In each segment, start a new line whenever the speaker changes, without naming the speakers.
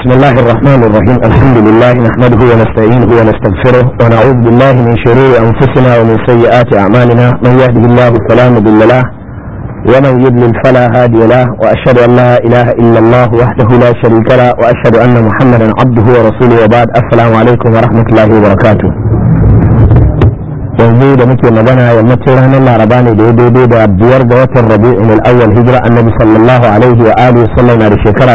بسم الله الرحمن الرحيم الحمد لله نحمده ونستعينه ونستغفره ونعوذ بالله من شرور أنفسنا ومن سيئات أعمالنا من يهده الله فلا مضل له ومن يضلل فلا هادي له وأشهد أن لا إله إلا الله وحده لا شريك له وأشهد أن محمدا عبده ورسوله وبعد السلام عليكم ورحمة الله وبركاته yanzu da muke magana yammacin ranar laraba ne da ya daidai da biyar ga watan rabi'in al-awwal hijira annabi sallallahu alaihi wa alihi sallam na da shekara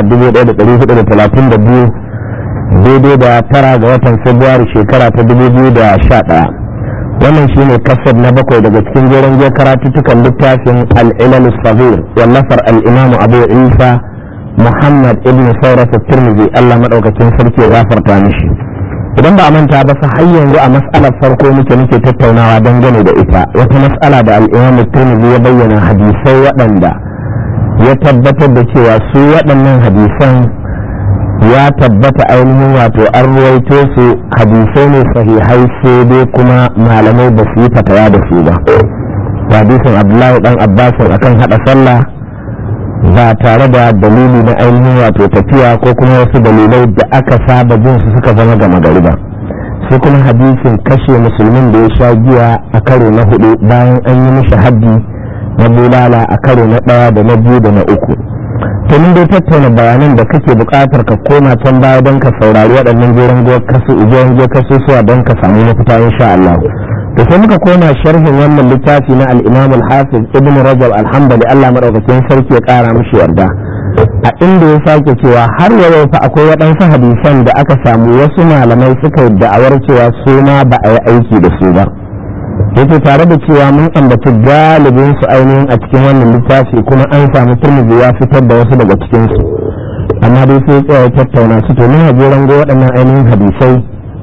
1432 daidai da tara ga watan februari shekara ta 2011 wannan shine kasar na bakwai daga cikin jerin je karatuttukan littafin al-ilal sabir wallafar al-imam abu isa muhammad ibn saurat at-tirmidhi Allah madaukakin sarki ya gafarta mishi idan ba a manta ba sa har yanzu a mas'alar farko muke muke tattaunawa dangane da ita wata mas'ala da al'imam tirmidhi ya bayyana hadisai waɗanda ya tabbatar da cewa su waɗannan hadisan ya tabbata ainihin wato an ruwaito su hadisai ne sahihai sai dai kuma malamai ba su yi fatawa da su ba hadisin abdullahi dan abbasin akan hada sallah ba tare da dalili na ainihin wato tafiya ko kuma wasu dalilai da aka saba jin su suka zama gama gari ba sai kuma hadisin kashe musulmin da ya sha giya a karo na hudu bayan an yi mishi haddi na bulala a karo na ɗaya da na biyu da na uku to mun dai tattauna bayanan da kake buƙatar ka koma can baya don ka saurari waɗannan jeren je kasusuwa don ka samu mafita insha Allah da sai muka koma sharhin wannan littafi na al-Imam al-Hafiz Ibn Rajab al-Hanbali Allah madaukakin sarki ya kara mishi yarda a inda ya sake cewa har yau fa akwai waɗansu hadisan da aka samu wasu malamai suka yi da'awar cewa su ma ba a yi aiki da su ba yake tare da cewa mun ambaci galibin su ainihin a cikin wannan littafi kuma an samu turmiji ya fitar da wasu daga cikin su amma dai sai tsaya tattauna su to muna jeran go waɗannan ainihin hadisai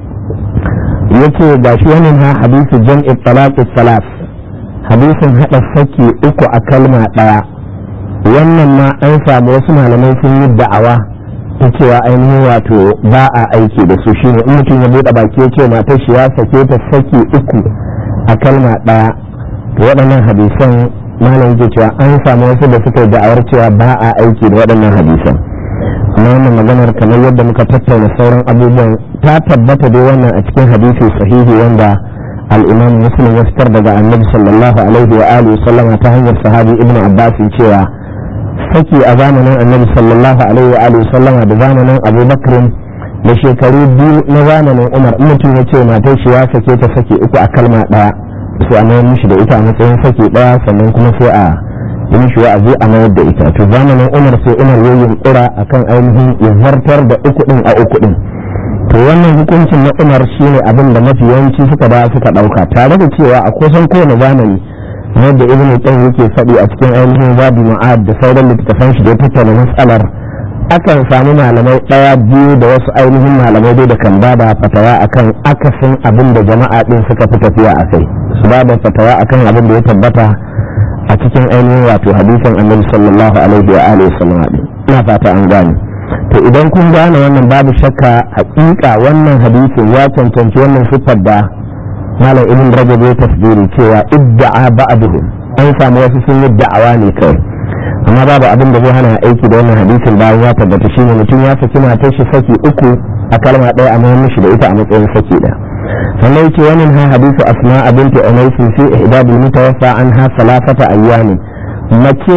yace ga shi wani ha hadisi jam'i talaq salas hadisin hada saki uku a kalma daya wannan ma an samu wasu malamai sun yi da'awa ta cewa ainihin wato ba a aiki da su shine in mutum ya bude baki ya ce matar shi ya sake ta saki uku a kalma daya to waɗannan hadisan malam yake cewa an samu wasu da suka yi da'awar cewa ba a aiki da waɗannan hadisan amma wannan maganar kamar yadda muka tattauna sauran abubuwan ta tabbata dai wannan a cikin hadisi sahihi wanda al-imam muslim ya fitar daga annabi sallallahu alaihi wa alihi sallama ta hanyar sahabi ibnu abbas cewa saki a zamanin annabi sallallahu alaihi wa alihi sallama da zamanin abubakar da shekaru biyu na zamanin umar in mutum ya ce matar shi ya sake ta saki uku a kalma daya sai a mayar mishi da ita a matsayin saki daya sannan kuma sai a yi mishi wa'azi a mayar da ita to zamanin umar sai umar ya yunkura akan ainihin ya zartar da uku din a uku din to wannan hukuncin na umar shine abin da mafi yawanci suka da suka dauka tare da cewa a kusan kowane zamani yadda ibn qayyim yake faɗi a cikin ainihin zabi ma'ad da sauran littattafan shi da ya tattauna matsalar akan samu malamai ɗaya biyu da wasu ainihin malamai dai da kan bada fatawa akan akasin abin da jama'a din suka fi tafiya a kai su bada fatawa akan abin da ya tabbata a cikin ainihin wato hadisin annabi sallallahu alaihi wa alihi wasallam ina fata an gane to idan kun gane wannan babu shakka hakika wannan hadisin ya cancanci wannan siffar da malam ibn rajab ya tasbiri cewa idda'a ba'duhum an samu wasu sun yi da'awa ne kai amma babu abin da zai hana aiki da wannan hadisin bayan ya tabbata shine mutum ya saki matar shi saki uku a kalma ɗaya amma mishi da ita a matsayin saki ɗaya sannan yake wannan ha hadisu asma binti umaysi fi ihdabil mutawaffa anha salasata ayyamin mace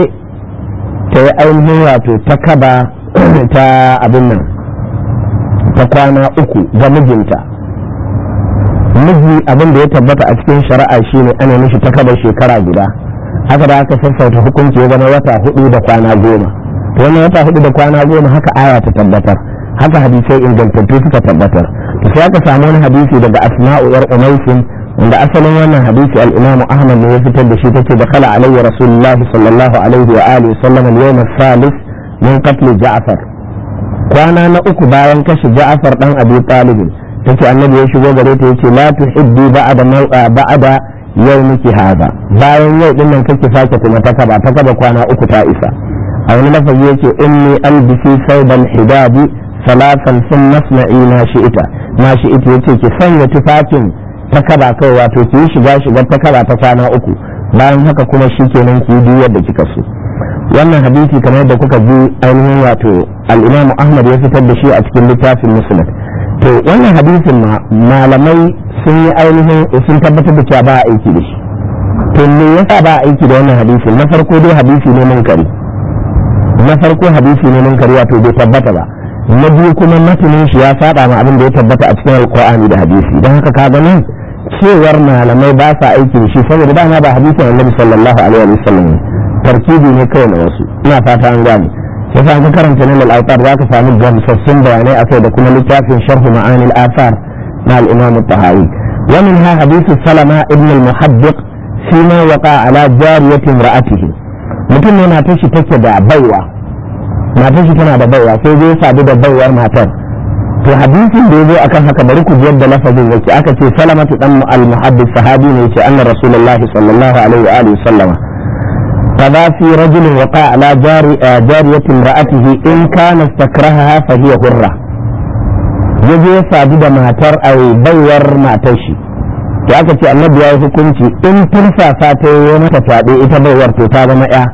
ta yi ainihin wato ta kaba ta abin nan ta kwana uku ga mijinta miji abin da ya tabbata a cikin shari'a shine ana mishi ta kaba shekara guda haka da aka sassauta hukunci ya zama wata hudu da kwana goma to wannan wata hudu da kwana goma haka aya ta tabbatar haka hadisai ingantattu suka tabbatar to sai aka samu wani hadisi daga asma'u yar umaisin wanda asalin wannan hadisi al-imamu ahmad ne ya fitar da shi tace da kala alayhi rasulullahi sallallahu alaihi wa alihi sallam al-yawm al-thalith min qatl ja'far kwana na uku bayan kashe ja'far dan abi talib tace annabi ya shigo gare ta yace la tuhibbi ba'da ba'da yawmiki hada bayan yau din nan kake sake kuma ta kaba ta kaba kwana uku ta isa a wani lafazi yace inni albisi saubal hidabi salatan sun masna'i na shi'ita na shi'ita yace ki sanya tufafin ta kaba kai wato ki yi shiga shiga ta kaba ta kwana uku bayan haka kuma shi kenan ki yi duk yadda kika so wannan hadisi kamar yadda kuka ji ainihin wato al-imamu ahmad ya fitar da shi a cikin littafin muslim to wannan hadisin ma malamai sun yi ainihin sun tabbatar da cewa ba a aiki da shi to me yasa ba a aiki da wannan hadisin na farko dai hadisi ne munkari na farko hadisi ne munkari wato bai tabbata ba na biyu kuma matanin shi ya saba ma abin da ya tabbata a cikin alqur'ani da hadisi don haka kaga nan cewar malamai ba sa aiki da shi saboda dama ba hadisin annabi sallallahu alaihi wa sallam tarkibi ne kawai na wasu ina fata an gane sai sa ka karanta nan al-autar zaka samu gamsassun bayanai akai da kuma littafin sharh ma'ani al-athar na al-imam at-tahawi wa minha hadith salama ibn al-muhaddiq fima waqa ala jariyati imra'atihi mutum ne na tashi take da baiwa matar shi tana da baiwa sai zai sadu da baiwar matar to hadisin da ya zo akan haka bari ku ji yadda lafazin yake aka ce salamatu dan al-muhaddis sahabi ne yace anna rasulullahi sallallahu alaihi wa alihi sallama قضى في رجل وقع على جاري جارية امرأته إن كان استكرهها فهي حرة yaje ya sadu da matar a baiwar matar shi to aka ce annabi ya yi hukunci in tursasa ta yi mata fyaɗe ita baiwar to ta zama ya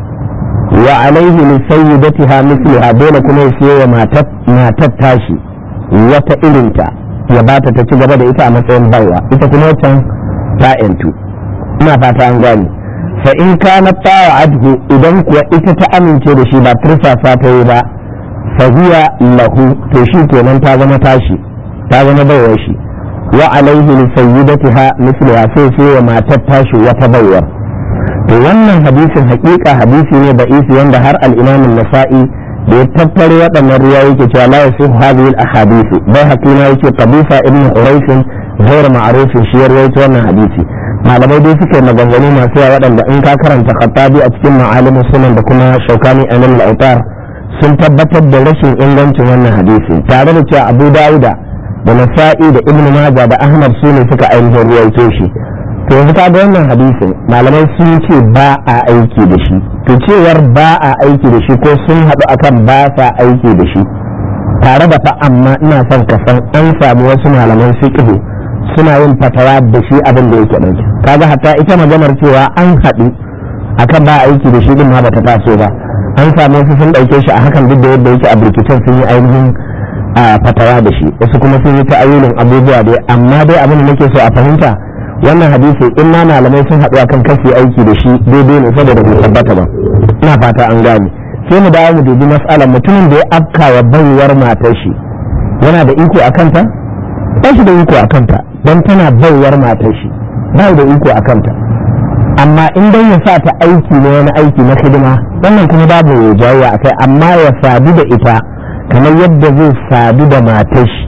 wa alaihi li sayyidatiha misliha dole kuma ya siyo wa matar tashi wata irinta ya bata ta ci gaba da ita a matsayin baiwa ita kuma wancan ta yantu ina fata an gane fa in kana tawa adhu idan kuwa ita ta amince da shi ba tursasa ta yi ba fa hiya lahu to shi kenan ta zama tashi ta zama baiwar shi wa alaihi li sayyidatiha misliha sai sai wa matar tashi wata baiwar to wannan hadisin hakika hadisi ne da isi wanda har al-imam an-nasa'i da ya tattaro waɗannan riwayoyi yake cewa la yasihu hadhihi al-ahadith bai hakina yake qabisa ibn quraish ghayr ma'ruf shi ya rawaito wannan hadisi malamai dai suke maganganu masu yawa waɗanda in ka karanta khattabi a cikin ma'alimin sunan da kuma shaukani a nan al sun tabbatar da rashin ingancin wannan hadisi tare da cewa abu dauda da nasa'i da ibn majah da ahmad su ne suka ainihin ruwaito shi to yanzu ka ga wannan hadisin malamai sun ce ba a aiki da shi to cewar ba a aiki da shi ko sun haɗu akan ba sa aiki da shi tare da fa amma ina son ka san an samu wasu malaman fiqh suna yin fatawa da shi abin da yake ɗauke kaga hatta ita maganar cewa an haɗu akan ba aiki da shi din ma bata taso ba an samu wasu sun ɗauke shi a hakan duk da yadda yake a birkicin sun yi ainihin fatawa da shi wasu kuma sun yi ta'ayyulin abubuwa dai amma dai abin da nake so a fahimta wannan hadisi in ma malamai sun haɗu akan kasi aiki da shi daidai ne saboda bai tabbata ba ina fata an gane sai mu dawo mu dubi mas'alar mutumin da ya afka wa baiwar matar shi yana da iko a kanta ba shi da iko a kanta don tana baiwar matar shi ba da iko a kanta amma in dai ya sa ta aiki ne wani aiki na hidima wannan kuma babu jayayya a kai amma ya sadu da ita kamar yadda zai sadu da matar shi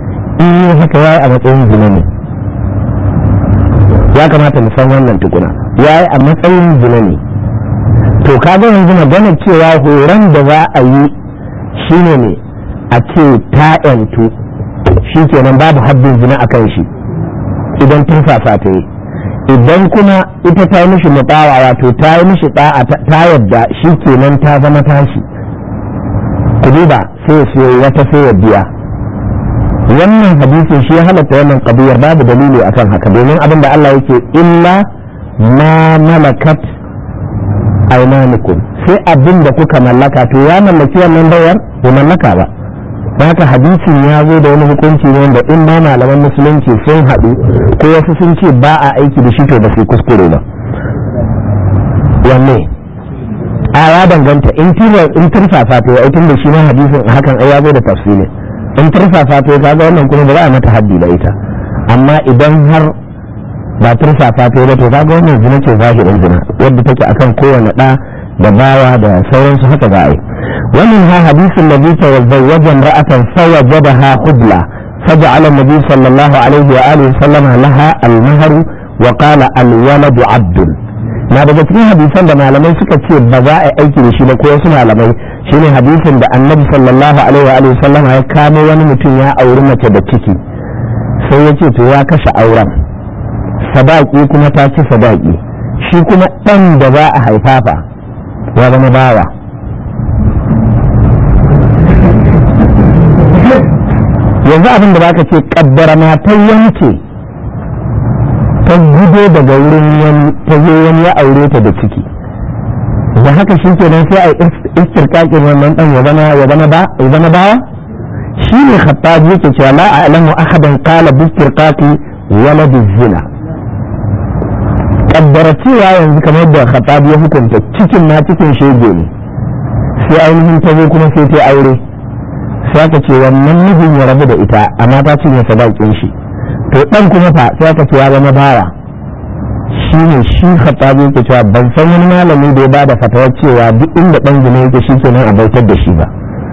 in haka yayi a matsayin zina ne ya kamata mu san wannan tukuna yayi a matsayin zina ne to kaga yanzu magana cewa horon da za a yi shine ne a ce ta yantu shi kenan babu haddin zina a kan shi idan turfafa ta yi idan kuma ita ta yi mishi mutawa wato ta yi mishi ta yadda shi kenan ta zama tashi ku duba sai ya siyo wata sai ya biya wannan hadisin shi ya halatta wannan kabiyar babu dalili akan haka domin abin da Allah yake illa ma malakat aymanukum sai abin da kuka mallaka to ya mallaki wannan bayar bai mallaka ba haka hadisin ya zo da wani hukunci ne wanda in ma malaman musulunci sun haɗu ko wasu sun ce ba a aiki da shi to ba su kuskure ba wanne a ya danganta in in turfafa to ai tun da shi ma hadisin hakan ai ya zo da tafsiri in turfafa to kaga wannan kuma ba za a mata haddi da ita amma idan har ba turfafa to ba to kaga wannan zina ce zahirin zina wadda take akan kowane ɗa da bawa da sauransu haka za a yi ومنها حديث النبي تزوج امرأة فوجدها خبلة فجعل النبي صلى الله عليه وآله وسلم لها المهر وقال الولد عبد na daga cikin hadisan da malamai suka ce ba za a aiki da shi ba ko wasu malamai shine hadisin da annabi sallallahu alaihi wa sallam ya kamo wani mutum ya auri mace da ciki sai ya ce to ya kashe auren sadaki kuma ta ci sadaki shi kuma ɗan da za a haifa fa ya zama bawa yanzu abin da baka ce kaddara matar yanke ta gudo daga wurin wani ta zo wani ya aure ta da ciki da haka shi kenan sai a yi istirkakin wannan dan ya zama ya zama ba ya zama bawa shi ne khattabi yake cewa la a'lamu ahadan qala bi istirqaqi walad zina kaddara cewa yanzu kamar da khattabi ya hukunta cikin na cikin shege ne sai ainihin ta zo kuma sai ta aure sai aka ce wannan mijin ya rabu da ita amma ta cinye sadakin shi to dan kuma fa sai aka ce ya zama bawa shi ne shi khattabi yake cewa ban san wani malami da ya ba da fatawar cewa duk inda dan zina yake shi kenan a bautar da shi ba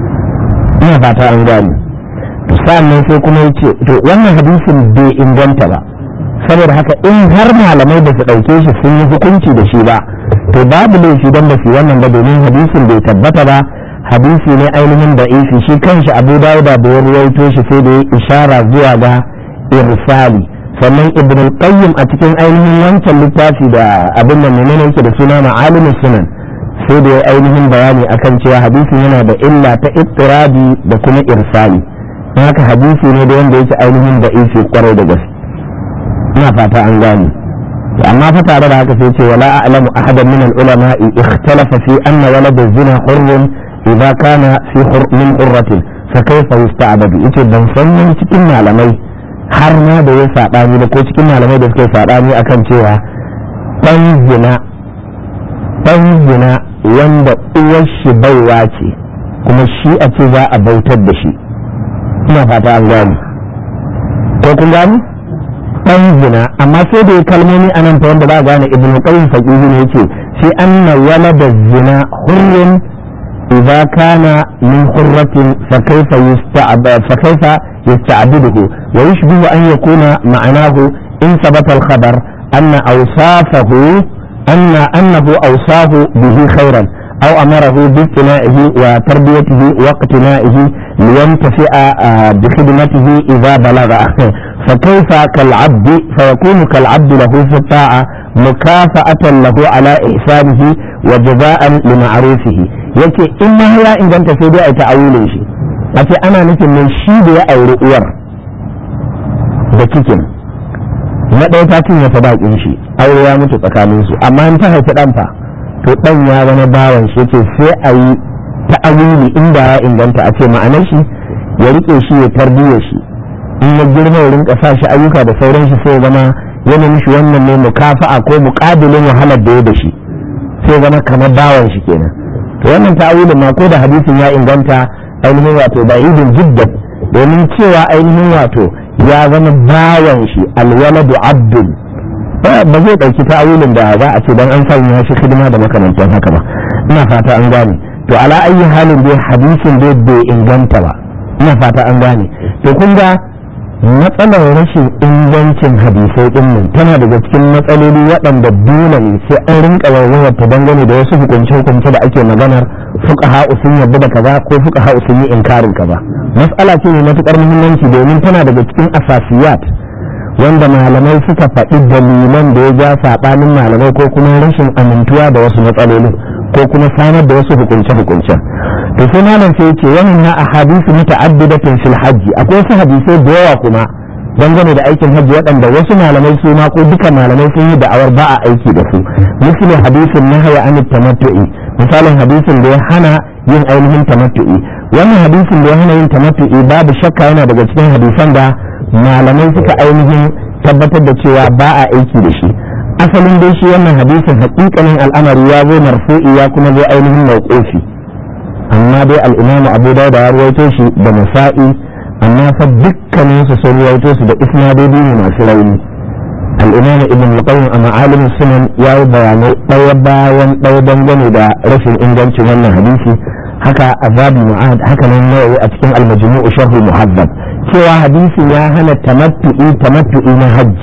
ina fata an gane to sannan sai kuma yace to wannan hadisin bai inganta ba saboda haka in har malamai da su ɗauke shi sun yi hukunci da shi ba to babu laifi don ba su wannan ba domin hadisin bai tabbata ba hadisi ne ainihin da isi shi kanshi abu dawuda da ya ruwaito shi sai da ya ishara zuwa ga irsali sannan ibn al-qayyim a cikin ainihin wancan littafi da abin da menene yake da suna ma'alimus sunan sai da ya ainihin bayani akan cewa hadisin yana da illa ta ittirabi da kuma irsali haka hadisi ne da wanda yake ainihin da isi kwarai da gaske ina fata an gane amma fa tare da haka sai ce wala a'lamu ahadan min al-ulama ikhtalafa fi anna walad az-zina hurrun idza kana fi min hurratin fa kayfa yusta'badu yace ban san wani cikin malamai har ma da ya sabani da ko cikin malamai da suka sabani akan cewa dan zina dan zina wanda uwar shi baiwa ce kuma shi a ce za a bautar da shi ina fata an gane ko kun gani dan zina amma sai da kalmomi anan ta wanda ba gane ibnu qayyim faqihi ne yace sai anna walada zina hurrun idza kana min hurratin fa kayfa yusta'ba fa kayfa yasta'biduhu wa yushbihu an yakuna ma'anahu in sabata al-khabar anna awsafahu anna annahu awsahu bihi khairan أو أمره باقتنائه وتربيته واقتنائه لينتفع بخدمته إذا بلغ فكيف كالعبد فيكون كالعبد له في الطاعة مكافأة له على إحسانه وجزاء لمعروفه yake in ma ya inganta sai dai a ta'awulin shi a ce ana nufin mai shi da ya auri uwar da cikin na ɗaya ta cinye sadakin shi aure ya mutu tsakaninsu amma in ta haifi ɗan fa to dan ya zama bawan shi ce sai a yi ta'awili inda ya inganta a ce ma'anar shi ya rike shi ya tarbiyya shi in ya girma ya rinka sa shi ayyuka da sauran shi sai zama yana mishi wannan ne mukafa'a ko muqabilin wahalar da ya da shi sai zama kamar bawan shi kenan to wannan ta'awilin ma ko da hadisin ya inganta ainihin wato ba idin jiddan domin cewa ainihin wato ya zama bawan shi alwaladu abdul ba zai ɗauki ta'awilin da za a ce dan an sanya shi hidima da makamantan haka ba ina fata an gane to ala ayi halin dai hadisin dai bai inganta ba ina fata an gane to kun ga matsalar rashin ingancin hadisai din nan tana daga cikin matsaloli waɗanda dole ne sai an rinka waiwayar ta dangane da wasu hukunce hukunce da ake maganar fuqaha sun yarda da kaza ko fuqaha sun yi inkarin kaza mas'ala ce mai matukar muhimmanci domin tana daga cikin asasiyat wanda malamai suka faɗi dalilan da ya ja saɓanin malamai ko kuma rashin amintuwa da wasu matsalolin ko kuma samar da wasu hukunce-hukunce to sai malam sai ce wannan na ahadisi muta'addidatin fil hajji akwai wasu hadisai da yawa kuma dangane da aikin hajji waɗanda wasu malamai su ma ko duka malamai sun yi da'awar ba a aiki da su misali hadisin nahaya an tamattu'i misalin hadisin da ya hana yin ainihin tamattu'i wannan hadisin da ya hana yin tamattu'i babu shakka yana daga cikin hadisan da malamai suka ainihin tabbatar da cewa ba a aiki da shi asalin dai shi wannan hadisin hakikanin al'amari ya zo marfu'i ya kuma zo ainihin mawqufi amma dai al-imam Abu Dawud ya rawaito shi da Nasa'i amma fa dukkanin su sun rawaito su da isnadodi ne masu rauni al-imam Ibn al-Qayyim a ma'alim sunan ya yi bayanai ɗaya bayan ɗaya dangane da rashin ingancin wannan hadisi haka azabi mu'ad haka nan nawawi a cikin al-majmu'u sharh muhazzab cewa hadisi ya hana tamattu'i tamattu'i na hajji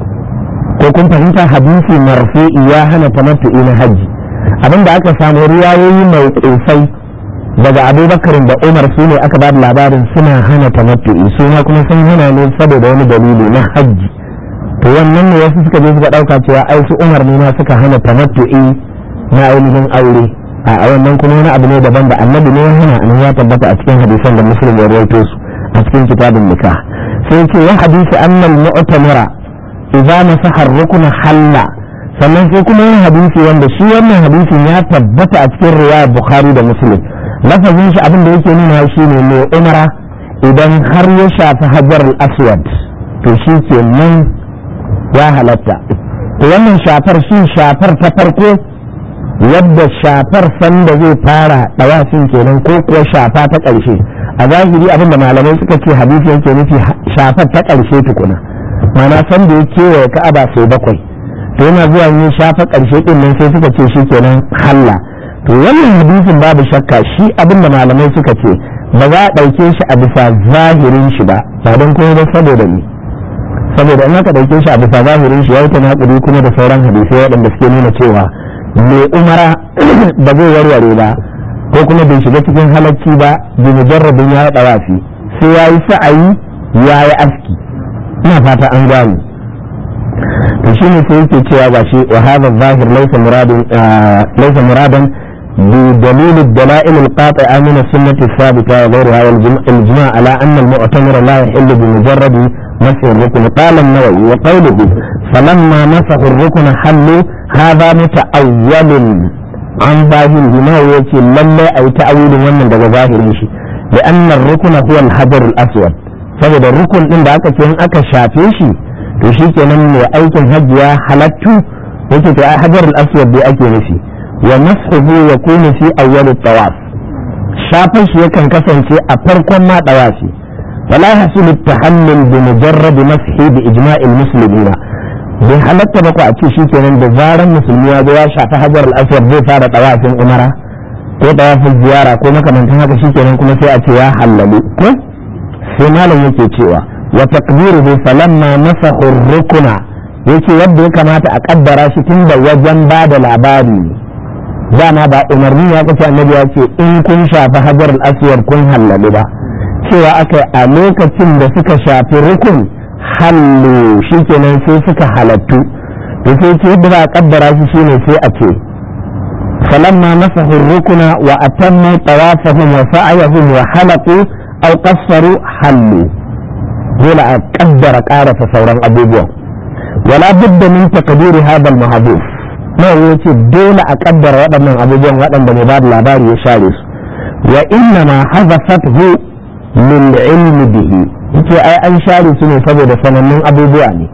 ko kun fahimta hadisi marfu'i ya hana tamattu'i na hajji abinda aka samu riwayoyi mai ƙusai daga abubakar da umar su ne aka ba da labarin suna hana tamattu'i su ma kuma sun hana ne saboda wani dalili na hajji to wannan ne wasu suka je suka ɗauka cewa ai su umar ne ma suka hana tamattu'i na ainihin aure a wannan kuma wani abu ne daban da annabi ne ya hana an ya tabbata a cikin hadisan da muslim ya rawaito su a cikin kitabin nikah sai ce wa hadisi annal mu'tamira idza masaha ar-rukna halla sannan sai kuma yin hadisi wanda shi wannan hadisin ya tabbata a cikin riwayar bukhari da muslim lafazin shi abin da yake nuna shi ne mai umara idan har ya shafi hajar al-aswad to shi ke nan ya halatta to wannan shafar shi shafar ta farko yadda shafar sanda zai fara dawafin kenan ko kuwa shafa ta ƙarshe a zahiri abin da malamai suka ce hadisi yake nufi shafar ta ƙarshe tukuna mana sanda ya kewaye ka'aba sau bakwai to yana zuwa yin shafa ƙarshe ɗin nan sai suka ce shi kenan halla to wannan hadisin babu shakka shi abin da malamai suka ce ba za a ɗauke shi a bisa zahirin shi ba ba don kuma ba saboda ni saboda in aka ɗauke shi a bisa zahirin shi ya yi tanakuri kuma da sauran hadisai waɗanda suke nuna cewa mai umara ba zai warware ba ko kuma bai shiga cikin halacci ba bi mujarrabin ya yi ɗawafi sai ya yi sa'ayi ya yi aski ina fata an gane to shi ne sai yake cewa ba shi wa hadha zahir laysa muradin laysa muradan بدليل الدلائل القاطعة من السنة الثابتة وغيرها والإجماع على أن المؤتمر لا يحل بمجرد مسح الركن قال النووي وقوله فلما مسحوا الركن حلوا هذا متأول عن ظاهره ما يأتي لما أي تأويل من daga zahirin shi لأن الركن هو الحجر الأسود saboda rukun din da aka ce in aka shafe shi to shi kenan mai aikin hajji ya halattu yake to ai hajar al-aswad dai ake nufi wa mashuhu yakunu fi awwal at-tawaf shafin shi yakan kasance a farkon ma tawafi fala hasul at-tahallul bi mujarrad mashi bi ijma' al-muslimin bai halatta ba ko a ce shi kenan da zaran musulmi ya zo ya shafi hajar al-aswad zai fara tawafin umara ko tawafin ziyara ko makamantan haka shi kenan kuma sai a ce ya hallalu ko sai malam yake cewa wa taqdiruhu falamma masahu rukuna yake yadda ya kamata a kaddara shi tun da wajen ba da labari dama ba umarni ya kace annabi ya ce in kun shafi hajar al-aswad kun hallalu ba cewa aka a lokacin da suka shafi rukun hallu shikenan sai suka halattu to sai ce yadda za a kaddara shi shine sai a ce falamma masahu rukuna wa atammu tawafahum wa sa'yahum wa halaqu aw qassaru hallu dole a kaddara karasa sauran abubuwan wala budda min taqdiri hadha al mahdhuf ma yace dole a kaddara waɗannan abubuwan waɗanda mai ba da labari ya share su wa inna ma hazafathu lil ilmi bihi yace ai an share su ne saboda sanannun abubuwa ne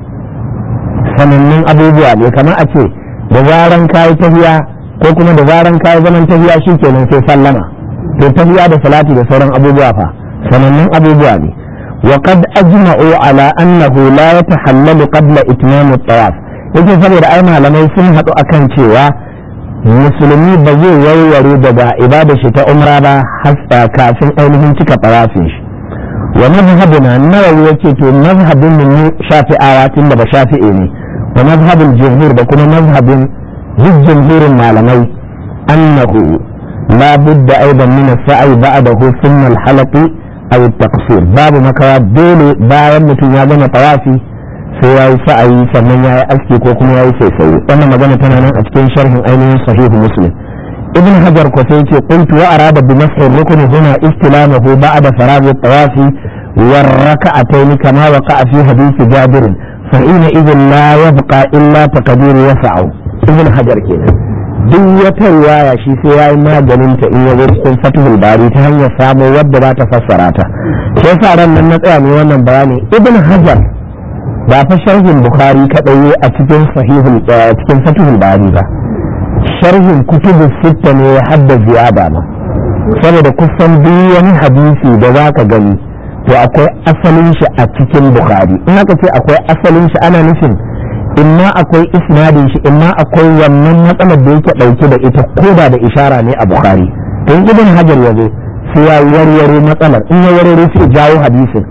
sanannun abubuwa ne kamar a ce da zaran kayi tafiya ko kuma da zaran kayi zaman tafiya shikenan sai sallama to tafiya da salati da sauran abubuwa fa sanannun abubuwa ne وقد أجمعوا على أنه لا يتحلل قبل إتمام الطواف yake saboda ai malamai sun haɗu akan cewa musulmi ba zai warware daga ibada shi ta umra ba hasa kafin ainihin cika tawafin shi wa mazhabuna nawawi yake to mazhabin mu shafi'awa tun da ba shafi'i ne wa mazhabin jumhur da kuma mazhabin jumhurin malamai annahu la budda aidan min as-sa'i ba'dahu thumma al-halaqi aw taqsir babu makawa dole bayan mutum ya gama tawafi sai ya yi sa'ayi sannan ya yi aski ko kuma ya yi saisaye wannan magana tana nan a cikin sharhin ainihin sahihu muslim ibn hajar ko sai ce qultu wa arada bi mas'i rukni huna istilamahu ba'da faragh at-tawafi wa rak'atayn kama waqa'a fi hadith jabir fa ina idhan la yabqa illa taqdir yas'u ibn hajar kenan duk wata riwaya shi sai ya yi maganin ta in yazo cikin fatihul bari ta hanyar samo wadda za ta fassara ta sai sa ran nan na tsaya ne wannan bayani ibn hajar ba fa sharhin bukhari kadai a cikin sahihul cikin fatihul bari ba sharhin kutubu sitta ne ya hadda ziyada ma saboda kusan duk wani hadisi da zaka gani to akwai asalin shi a cikin bukhari in aka ce akwai asalin shi ana nufin imma akwai isnadin shi imma akwai wannan matsalar da yake dauke da ita koda da ishara ne a bukhari to in ibn hajar yazo sai ya warware matsalar in ya warware sai jawo hadisin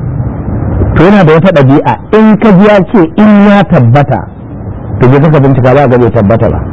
to yana da wata ɗabi'a in ka ji ya ce in ya tabbata to je ka bincika ba ga bai tabbata ba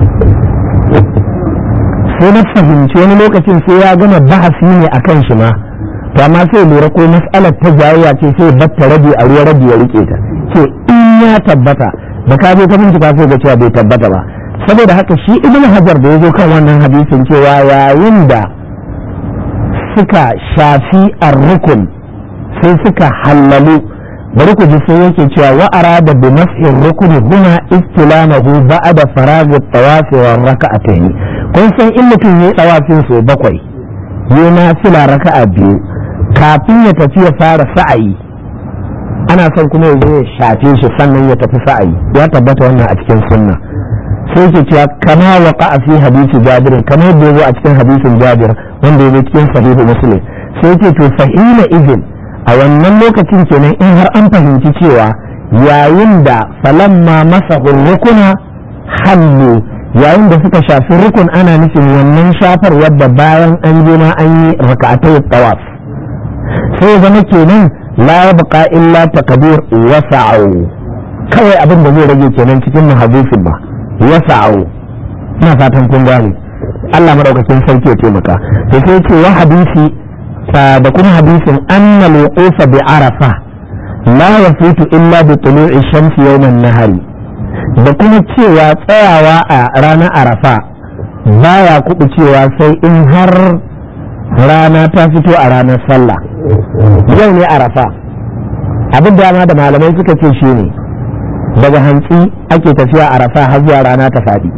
sai na fahimci wani lokacin sai ya gama bahasi ne akan shi ma to amma sai lura ko mas'alar ta jayayya ce sai batta rabi a ruwa rabi ya rike ta ce in ya tabbata da ka je ka bincika sai ga cewa bai tabbata ba saboda haka shi ibn hajar da ya zo kan wannan hadisin cewa yayin da suka shafi ar-rukun sai suka hallalu bari ku ji sai yake cewa wa arada bi mas'in rukuni huna istilamahu ba'da farag at-tawaf wa raka'atayn kun san in mutum yayi tawafin so bakwai yayi nafila raka'a biyu kafin ya tafi ya fara sa'ayi ana son kuma ya zo ya shafe shi sannan ya tafi sa'ayi ya tabbata wannan a cikin sunna sai ke cewa kama waqa fi hadisi jabir kama yadda ya zo a cikin hadisin jabir wanda ya zo cikin sahihu muslim sai ke to fahila izin a wannan lokacin kenan in har an fahimci cewa yayin da falamma masa rukuna hallu yayin da suka shafi rukun ana nufin wannan shafar wadda bayan an je ma an yi raka'atai tawaf sai zama kenan la yabqa illa takbir wa sa'u kawai abin da zai rage kenan cikin muhaddisin ba wa sa'u ina fatan kun gane Allah madaukakin sarki ya taimaka to sai ce wa hadisi da kuma hadisin anna al-wuqufa bi arafa la yafutu illa bi tulu'i shamsi yawman nahari da kuma cewa tsayawa a ranar arafa baya kuɓu cewa sai in har rana ta fito a ranar sallah yau ne arafa abin dama da malamai suka ce shi ne daga hantsi ake tafiya arafa har zuwa rana ta faɗi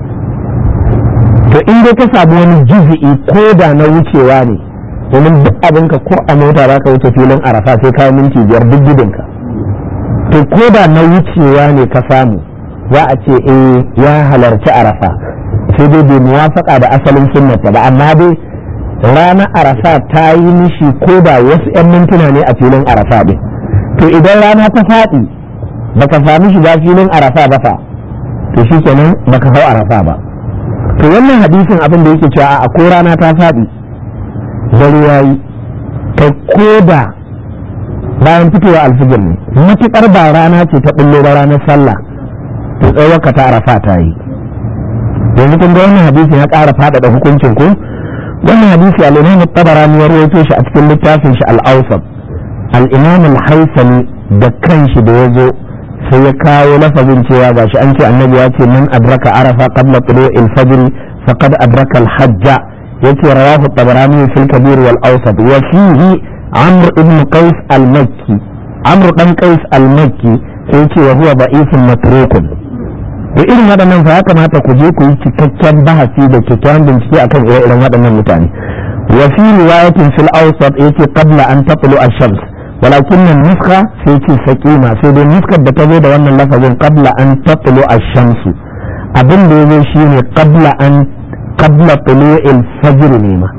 to in dai ka samu wani juzi'i ko da na wucewa ne domin duk abinka ko a mota za ka wuce filin arafa sai kawo minti biyar duk gudunka to ko da na wucewa ne ka samu za a ce eh ya halarci arafa sai dai bai muwafaka da asalin sunnata ba amma dai ranar arafa ta yi mishi ko da wasu 'yan mintuna ne a filin arafa ɗin to idan rana ta faɗi baka sami shiga filin arafa ba fa to shi kenan baka hau arafa ba to wannan hadisin abin da yake cewa a ko rana ta faɗi dare ya yi kai ko da bayan fitowa alfijir ne matuƙar ba rana ce ta ɓullo ba ranar sallah to tsawaka ta arafa ta yi yanzu kun ga wannan hadisin ya ƙara faɗaɗa hukuncin ku wannan hadisi al-imam at-tabarani ya rawaito shi a cikin littafin shi al-awsat al-imam al-haythami da kanshi da yazo sai ya kawo lafazin cewa gashi an ce annabi ya ce man adraka arafa qabla tulu'il fajr faqad adraka al-hajj yace rawahu at-tabarani fil kabir wal awsat wa fihi amr ibn qais al-makki amr dan qais al-makki sai ce wa huwa da'ifun matrukun da irin waɗannan fa ya kamata ku je ku yi cikakken bahasi da kyakkyawan bincike akan ire-iren waɗannan mutane wa fi riwayatin fil awsat yace qabla an taqlu ash-shams walakin nan nuska sai ce saqima sai dai nuskar da ta zo da wannan lafazin qabla an taqlu ash-shams abin da yazo shine qabla an qabla tulu'il fajr ne ma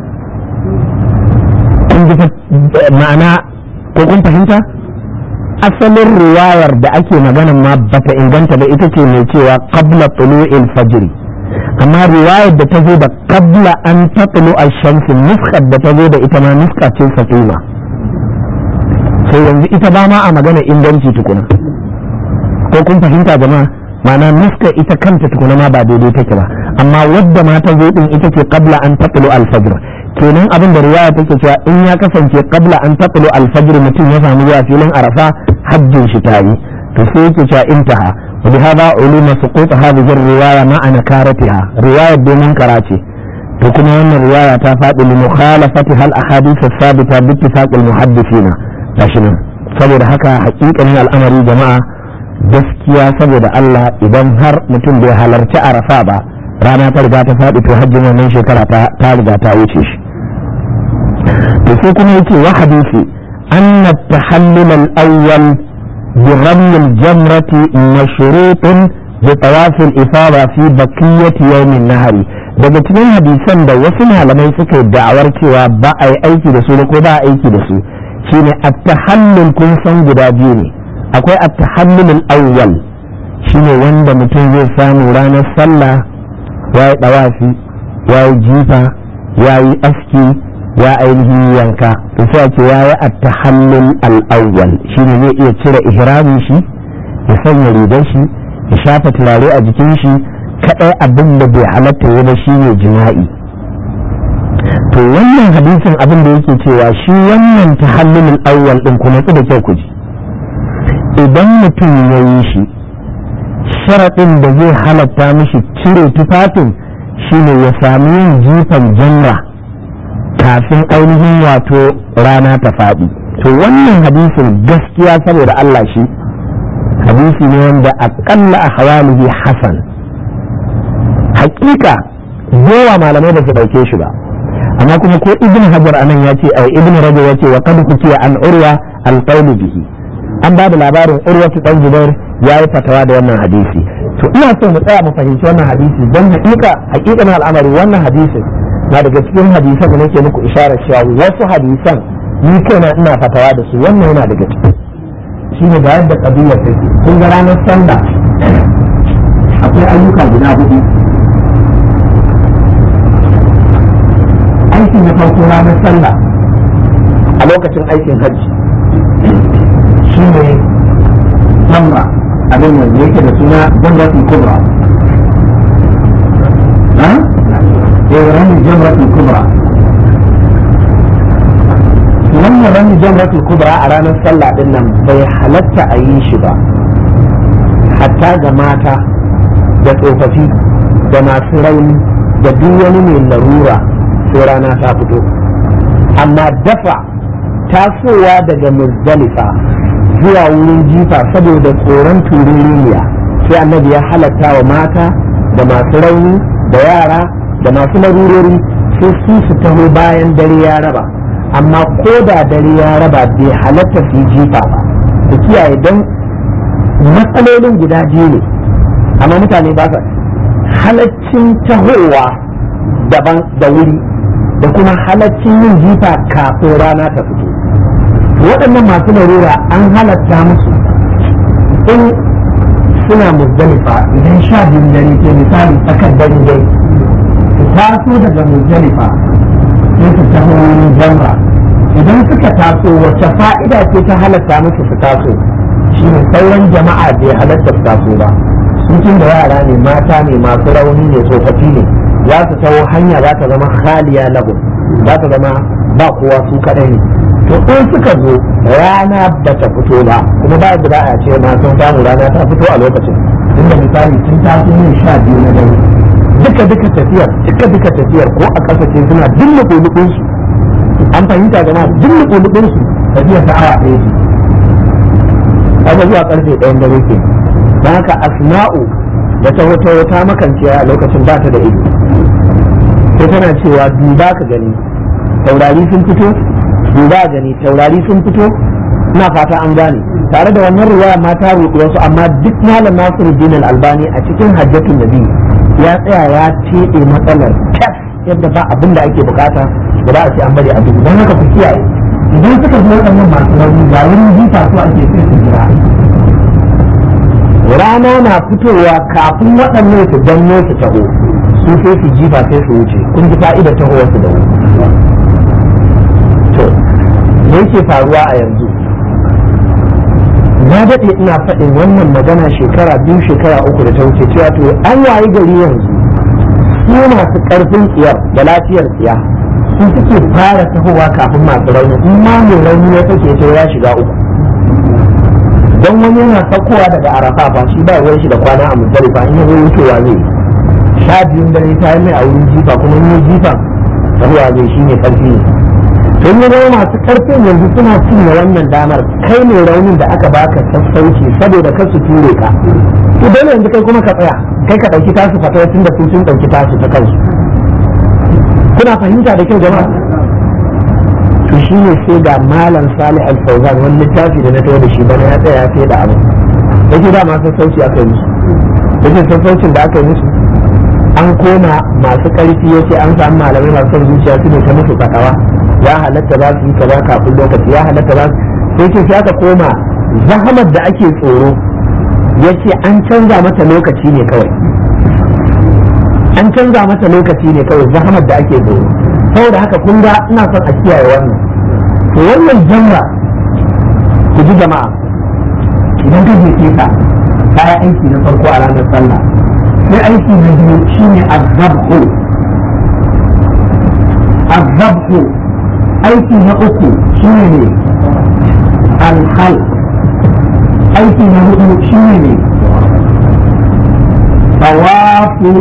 kun ji ma'ana ko kun fahimta asalin riwayar da ake magana ma bata inganta da ita ce mai cewa qabla tulu'il fajr amma riwayar da ta zo da qabla an tatlu ash-shams nuskar da ta zo da ita ma nuska ce saqima sai yanzu ita ba ma a magana inganci tukuna ko kun fahimta jama'a ma'ana nuska ita kanta tukuna ma ba daidai take ba amma wadda ma ta zo din ita ce qabla an tatlu al-fajr kenan abin da riwaya take cewa in ya kasance qabla an tatlu al-fajr mutum ya samu zuwa filin arafa hajjin shi ta yi to sai yake cewa intaha wa bi hada ulima suqut hadhihi riwaya ma ana karatiha riwaya domin karace to kuma wannan riwaya ta faɗi li mukhalafati hal ahadith as-sabita bi ittifaq al-muhaddithina gashi nan saboda haka hakikanin al'amari jama'a gaskiya saboda Allah idan har mutum bai halarci arafa ba rana ta riga ta faɗi to hajjin wannan shekara ta riga ta wuce shi to sai kuma yake wa hadisi أن التحلل الأول برمي الجمرة مشروط بطواف الإفاضة في بقية يوم النهر daga cikin hadisan da wasu malamai suka yi da'awar cewa ba a yi aiki da su ko ba a aiki da su shine at-tahallul kun san guda biyu ne akwai at-tahallul awwal shine wanda mutum zai samu ranar sallah ya yi dawafi ya yi jifa ya yi aski ya ainihin yanka to sai ce ya yi at-tahallul al-awwal shine zai iya cire ihramin shi ya sanya rigar shi ya shafa turare a jikin shi kadai abin da bai halatta ya ba shine jima'i to wannan hadisin abin da yake cewa shi wannan tahallul awwal din kuma su da kyau ku ji idan mutum ya yi shi sharaɗin da zai halatta mishi cire tufafin shine ya sami yin jifan janna kafin ainihin wato rana ta faɗi to wannan hadisin gaskiya saboda Allah shi hadisi ne wanda akalla a hawalihi hasan hakika yawa malamai ba su dauke shi ba amma kuma ko ibn hajar anan ya ce ai ibn rajab ya ce wa qad kukiya an urwa al bihi an ba da labarin urwatu dan zubair ya yi fatawa da wannan hadisi to ina so mu tsaya mu fahimci wannan hadisi don hakika hakika na al'amari wannan hadisin na daga cikin hadisan da nake muku isharar cewa wasu hadisan ni kaina ina fatawa da su wannan yana daga ciki shine da yadda kabila take kun ga ranar sallah akwai ayyuka guda hudu aiki na farko ranar sallah a lokacin aikin hajji shi ne samra abin da yake da suna jamratul kubra ha eh ranar jamratul kubra wannan ranar jamratul kubra a ranar sallah din nan bai halatta a yi shi ba hatta ga mata da tsofaffi da masu rauni da duk wani mai larura sai rana ta fito amma dafa tasowa daga muzdalifa zuwa wurin jifa saboda tsoron tururiya sai annabi ya halatta wa mata da masu rauni da yara da masu larurori sai su su taho bayan dare ya raba amma ko da dare ya raba bai halatta su yi jifa ba ku kiyaye don matsalolin guda biyu ne amma mutane ba sa halaccin tahowa daban da wuri da kuma halaccin yin jifa kafin rana ta fito waɗannan masu larura an halatta musu in suna muzdalifa idan sha biyun dare ke misali tsakar dare dai su taso daga muzdalifa sai su taho wurin jamra idan suka taso wacce fa'ida ce ta halatta musu su taso shi ne sauran jama'a bai halatta su taso ba sun da yara ne mata ne masu rauni ne tsofaffi ne za su taho hanya za ta zama khaliya lahum za ta zama ba kowa su kaɗai ne to in suka zo rana ba ta fito ba kuma ba da a ce ma sun samu rana ta fito a lokacin inda misali sun taso ne sha biyu na dare duka duka tafiyar duka duka tafiyar ko a ƙasa ce suna dilla kulubin su an fahimta jama'a dilla kulubin su tafiyar ta awa ɗaya ce kaga zuwa karfe ɗayan dare ke don haka asma'u da ta wata wata makanciya a lokacin ba ta da ido sai tana cewa duba ka gani taurari sun fito duba gani taurari sun fito ina fata an gane tare da wannan riwaya ma ta roƙi wasu amma duk malam Nasiruddin Al-Albani a cikin Hajjatul Nabi ya tsaya ya teɗe matsalar kyas yadda ba abin da ake bukata da ba a ce an bari a duk don haka ku kiyaye idan suka zo waɗannan masu rauni ga wurin jifa su ake sai su jira rana na fitowa kafin waɗannan su danno su taho su sai su jifa sai su wuce kun ji fa'idar tahowar su da wuri to me yake faruwa a yanzu na daɗe ina faɗin wannan magana shekara biyu shekara uku da ta wuce cewa to an wayi gari yanzu su masu ƙarfin tsiyar da lafiyar tsiya su suke fara tahowa kafin masu rauni in ma mai rauni ya sake ce ya shiga uku don wani yana saukowa daga arafa ba shi ba ruwan shi da kwana a muzdalifa in ya zo wucewa zai sha biyun dare ta yi mai a wurin jifa kuma in yi jifa tahowa zai shi ne ƙarfi ne don ya zama masu karfin yanzu suna cinye wannan damar kai ne raunin da aka baka sassauci saboda kar su ture ka to dole yanzu kai kuma ka tsaya kai ka dauki tasu fatawa tun da su sun dauki tasu ta kansu kuna fahimta da kyau jama'a to shi ne sai ga malam salih al-fawzan wani littafi da na tawo da shi bana ya tsaya ya sai da abu yake da ma sassauci aka yi musu yake sassaucin da aka yi musu an koma masu karfi yace an samu malamai masu son zuciya su ne ta musu fatawa ya halatta za su yi kaza kafin lokaci ya halatta za sai ce sai aka koma zahamar da ake tsoro ya ce an canza mata lokaci ne kawai an canza mata lokaci ne kawai zahamar da ake tsoro saboda haka kun ga ina son a kiyaye wannan to wannan jamra ku ji jama'a idan ka je ka kaya aiki na farko a ranar sallah sai aiki na biyu shine azabhu azabhu aiki na uku shine ne alhal aiki na hudu shine ne tawafu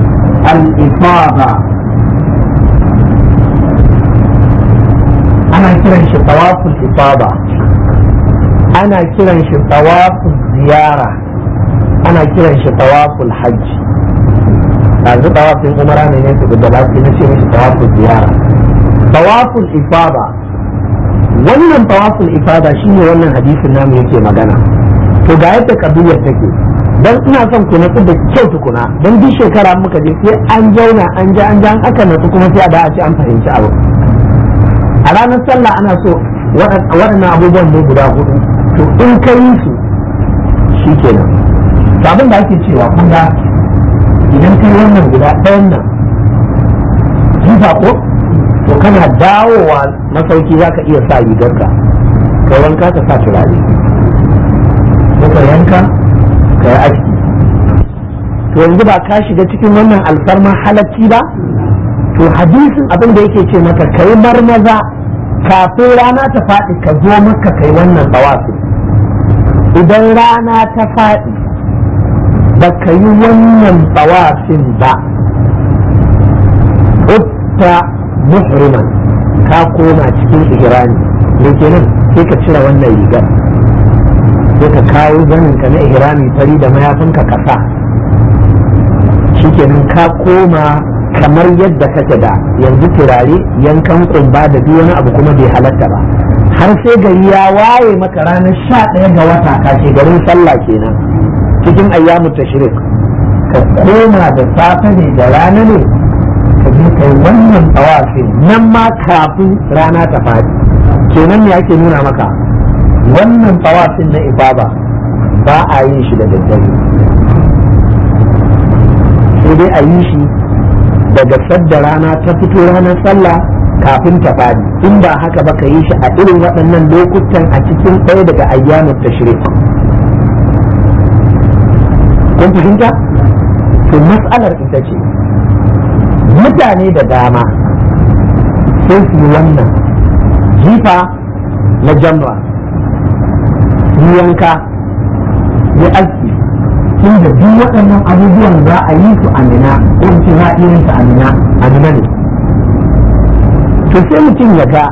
al-ifada ana kiran shi tawaful ifada ana kiran shi tawaful ziyara ana kiran shi tawaful hajji yanzu tawafin umara ne ne su da lafi na ce mishi tawaful ziyara tawaful ifada wannan tawaful ifada shine wannan hadisin namu yake magana to ga yadda kabiyar take dan ina son ku natsu da kyau tukuna dan duk shekara muka je sai an jauna an ja an ja an aka natsu kuma sai a da a ce an fahimci abu a ranar sallah ana so waɗannan abubuwan ne guda hudu to in ka yi su shi kenan to abin da ake cewa kun ga idan kai wannan guda ɗayan nan jifa ko to kana dawowa masauki za ka iya sa rigarka kai wanka ka sa turare ko ka yanka ka yi aski to yanzu ba ka shiga cikin wannan alfarma halacci ba to hadisin abin da yake ce maka kai marmaza kafin rana ta faɗi ka zo maka kai wannan tsawafi idan rana ta faɗi ba ka yi wannan tsawafin ba utta muhriman ka koma cikin ihrami me kenan sai ka cire wannan rigar sai ka kawo zanin ka na ihrami fari da mayafinka ka sa shikenan ka koma kamar yadda kake da yanzu turare yankan kumba da duk wani abu kuma bai halatta ba har sai gari ya waye maka ranar sha ɗaya ga wata kashe garin sallah kenan cikin ayyamu tashrik ka koma da safe ne da rana ne ka je kai wannan tsawafin nan ma kafin rana ta faɗi kenan ne ake nuna maka wannan tsawafin na ibaba ba a yin shi da daddare sai dai a yi shi daga sadda rana ta fito ranar sallah kafin ta fadi in ba haka ba ka yi shi a irin waɗannan lokutan a cikin ɗaya daga ayyamin tashrik kun fahimta to mas'alar ita ce mutane da dama sai su yi wannan jifa na jamra su yanka ya aski tun da duk waɗannan abubuwan za a yi su amina ko ce za a iya su amina amina ne to sai mutum ya ga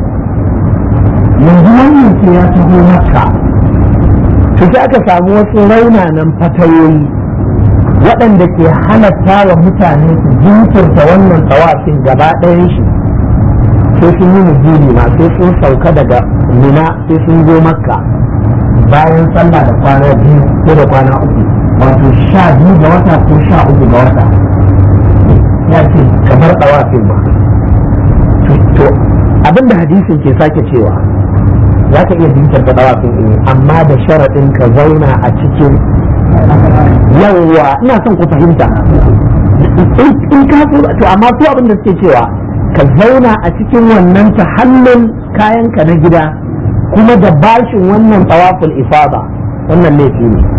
yanzu wannan ce ya taho maka to sai aka samu wasu raunanan fatayoyi waɗanda ke halatta wa mutane su jinkirta wannan tsawafin gaba ɗayan shi sai sun yi mujini ma sai sun sauka daga mina sai sun zo makka bayan sallah da kwana biyu ko da kwana uku wato sha biyu ga wata ko sha uku ga wata ya ce kamar ɗawafin ma to abinda hadisin ke sake cewa za ka iya jinkirta ɗawafin ne amma da sharaɗin ka zauna a cikin yawwa ina son ku fahimta in ka to amma su abin da suke cewa ka zauna a cikin wannan tahallin kayanka na gida kuma da bashin wannan tsawaful ifada wannan laifi ne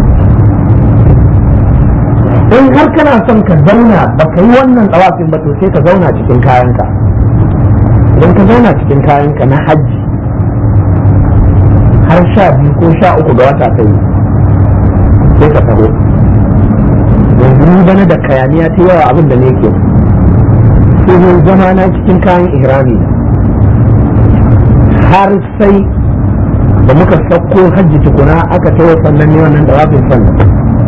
in har kana son ka zauna ba ka yi wannan tsawafin ba to sai ka zauna cikin kayanka idan ka zauna cikin kayanka na hajji har sha biyu ko sha uku ga wata ta yi sai ka taho yanzu ni bana da kayaniya ta yawa abin da ne ke sai zama na cikin kayan ihrami har sai da muka sauko hajji tukuna aka tawo sannan ne wannan dawafin sannan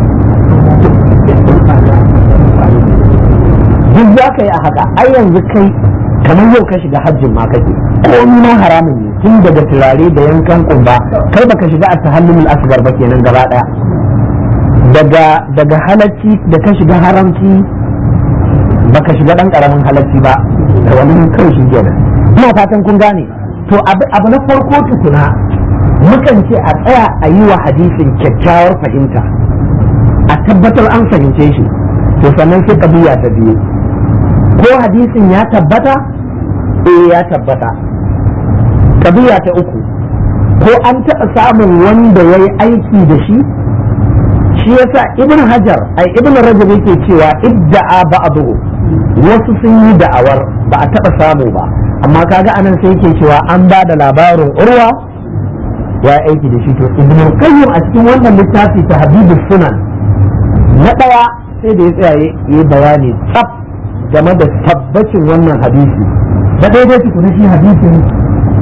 duk za ka yi a haka ai yanzu kai kamar yau ka shiga hajjin ma kake komi ma haramun ne tun daga turare da yankan kumba kai baka shiga a tahallumul asgar ba kenan gaba daya daga daga halacci da ka shiga haramci baka shiga dan karamin halacci ba da wani kai shi kenan ina fatan kun gane to abu na farko tukuna mukan ce a tsaya a yi wa hadisin kyakkyawar fahimta a tabbatar an fahimce shi to sannan sai kabiya ta biyu ko hadisin ya tabbata eh ya tabbata kabiya ta uku ko an taɓa samun wanda ya yi aiki da shi shi yasa ibn hajar ai ibn rajab yake cewa idda'a ba'dahu wasu sun yi da'awar ba a taɓa samu ba amma kaga anan sai yake cewa an ba da labarin urwa ya aiki da shi to ibn qayyim a cikin wannan littafi ta habibus sunan na ɗaya sai da ya tsaya yi bayani tsaf game da tabbacin wannan hadisi da daidai tukuna shi hadisin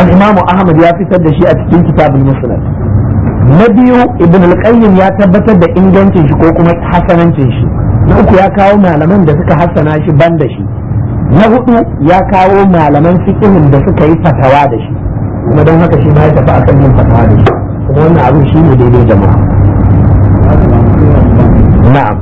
al-imamu ahmad ya fitar da shi a cikin kitabul musnad na biyu ibn al-qayyim ya tabbatar da ingancin shi ko kuma hasanancin shi na uku ya kawo malaman da suka hassana shi ban da shi na hudu ya kawo malaman fiqhin da suka yi fatawa da shi kuma don haka shi ma ya tafi akan yin fatawa da shi kuma wannan abin shi ne daidai jama'a na'am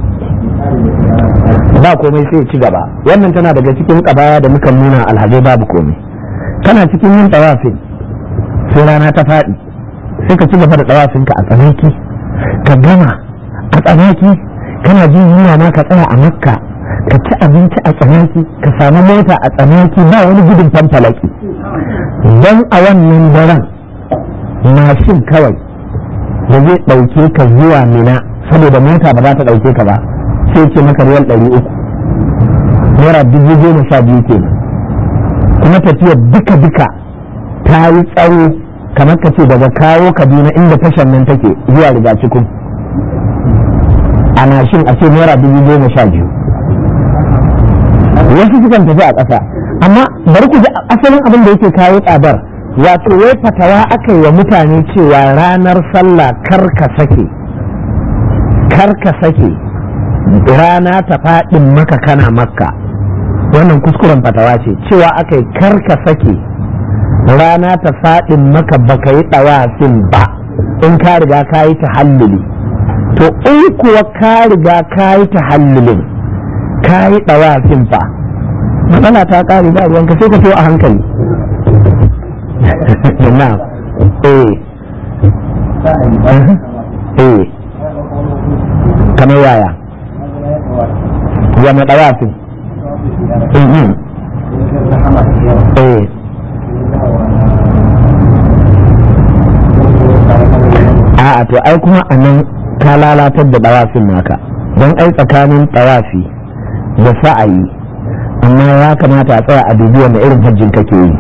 ba komai sai ci gaba wannan tana daga cikin kabaya da muka nuna alhazai babu komai kana cikin yin tawafin sai rana ta faɗi sai ka ci gaba da tawafinka a tsanaki ka gama a tsanaki kana jin yunwa ma ka tsaya a makka ka ci abinci a tsanaki ka samu mota a tsanaki ba wani gudun fanfalaki don a wannan daren mashin kawai da zai ɗauke ka zuwa mina saboda mota ba za ta ɗauke ka ba sai ce maka riyal ɗari uku naira dubu goma sha biyu ke kuma tafiyar duka duka ta yi tsawo kamar ka ce daga kawo kaduna inda tashar nan take zuwa riga cikin a mashin a ce naira dubu goma sha biyu wasu sukan tafi a ƙasa amma bari ku ji asalin abin da yake kawo tsadar wato wai fatawa aka yi wa mutane cewa ranar sallah kar ka sake kar ka sake rana ta faɗin maka kana makka wannan kuskuren fatawa ce cewa aka yi kar ka sake rana ta faɗin maka baka yi ɗawafin ba in ka riga ka yi tahalluli to in kuwa ka riga ka yi tahallulin ka yi ɗawafin fa matsala ta ƙare ba ruwanka sai ka so a hankali na eh eh kamar yaya ya mai ɗawafin eh a'a to ai kuma a nan ka lalatar da ɗawafin naka don ai tsakanin ɗawafi da sa'ayi amma ya kamata a tsaya a dubi wanda irin hajjin kake yi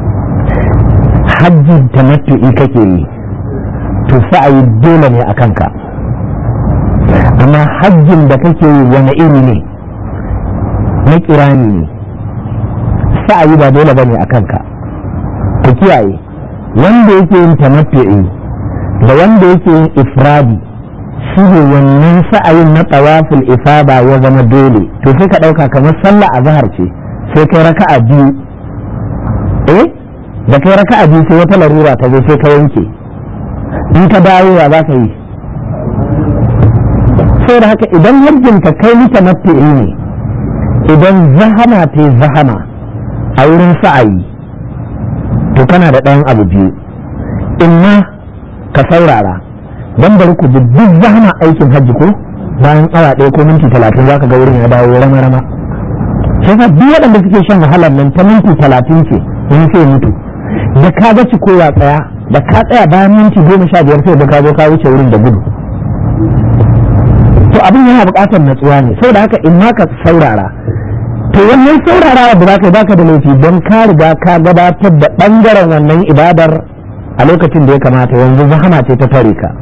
hajjin tamattu'i kake yi to sa'ayi dole ne a kanka amma hajjin da kake yi wani iri ne na kirani ne sa'ayi ba dole bane a kanka ka kiyaye wanda yake yin tamattu'i da wanda yake yin ifradi shi ne wannan sa'ayin na tawaful ifada ya zama dole to sai ka ɗauka kamar sallah a zahar ce sai kai raka'a biyu eh da kai raka'a biyu sai wata larura ta zo sai ka yanke in ka dawo ya za ka yi sai da haka idan hajjin ka kai ni tamattu'i ne idan zahama ta zahama a wurin sa'ayi to kana da ɗayan abu biyu in ma ka saurara don bari ku duk zahama aikin hajji ko bayan awa ɗaya ko minti talatin za ka ga wurin ya dawo rama rama sai ka duk waɗanda suke shan wahalar nan ta minti talatin ce wani sai mutu da ka ga kowa tsaya da ka tsaya bayan minti goma sha biyar sai da ka zo ka wuce wurin da gudu to abin yana buƙatar natsuwa ne saboda haka in ma ka saurara to wannan saurarawa da zaka baka da laifi don ka riga ka gabatar da ɓangaren wannan ibadar a lokacin da ya kamata yanzu zahama ce ta tare ka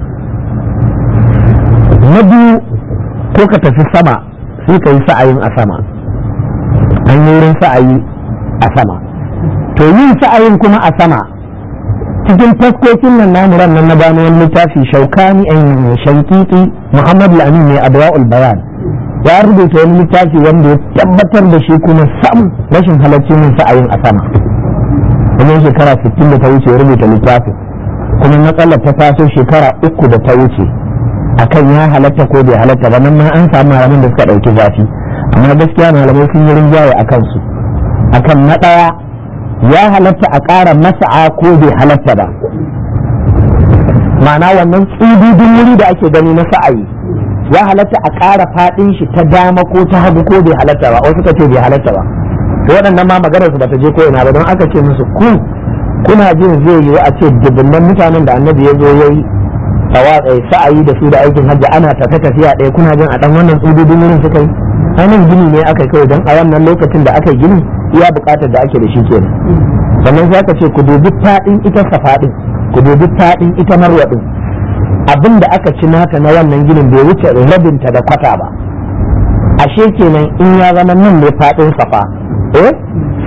na biyu ko ka tafi sama sai ka yi sa'ayin a sama an yi wurin sa'ayi a sama to yin sa'ayin kuma a sama cikin taskokin nan namuran nan na gano wani littafi shaukani an shankiki muhammad al-amin ne adwa'ul bayan ya rubuta wani littafi wanda ya tabbatar da shi kuma sam rashin halaccin yin sa'ayin a sama kuma shekara 60 da ta wuce ya rubuta littafin kuma matsalar ta taso shekara uku da ta wuce akan ya halatta ko bai halatta ba nan ma an samu malaman da suka ɗauki zafi amma gaskiya malamai sun yi rinjaye a kansu akan na ɗaya ya halatta a ƙara masa'a ko bai halatta ba ma'ana wannan tsududin wuri da ake gani na sa'ayi ya halatta a ƙara faɗin shi ta dama ko ta hagu ko bai halatta ba wasu ka ce bai halatta ba to waɗannan ma maganar su bata je ko ina ba don aka ce musu ku kuna jin zai yiwu a ce dubunnan mutanen da annabi ya zo ya yi sa'ayi da su da aikin hajji ana tafe tafiya ɗaya kuna jin a ɗan wannan tsududin wurin suka yi ainihin gini ne aka kawai don a wannan lokacin da aka gini iya buƙatar da ake da shi kenan sannan sai aka ce ku dubi faɗin ita safaɗin ku dubi faɗin ita marwa ɗin abin da aka ci nata na wannan ginin bai wuce rabinta da kwata ba ashe kenan in ya zama nan ne faɗin safa eh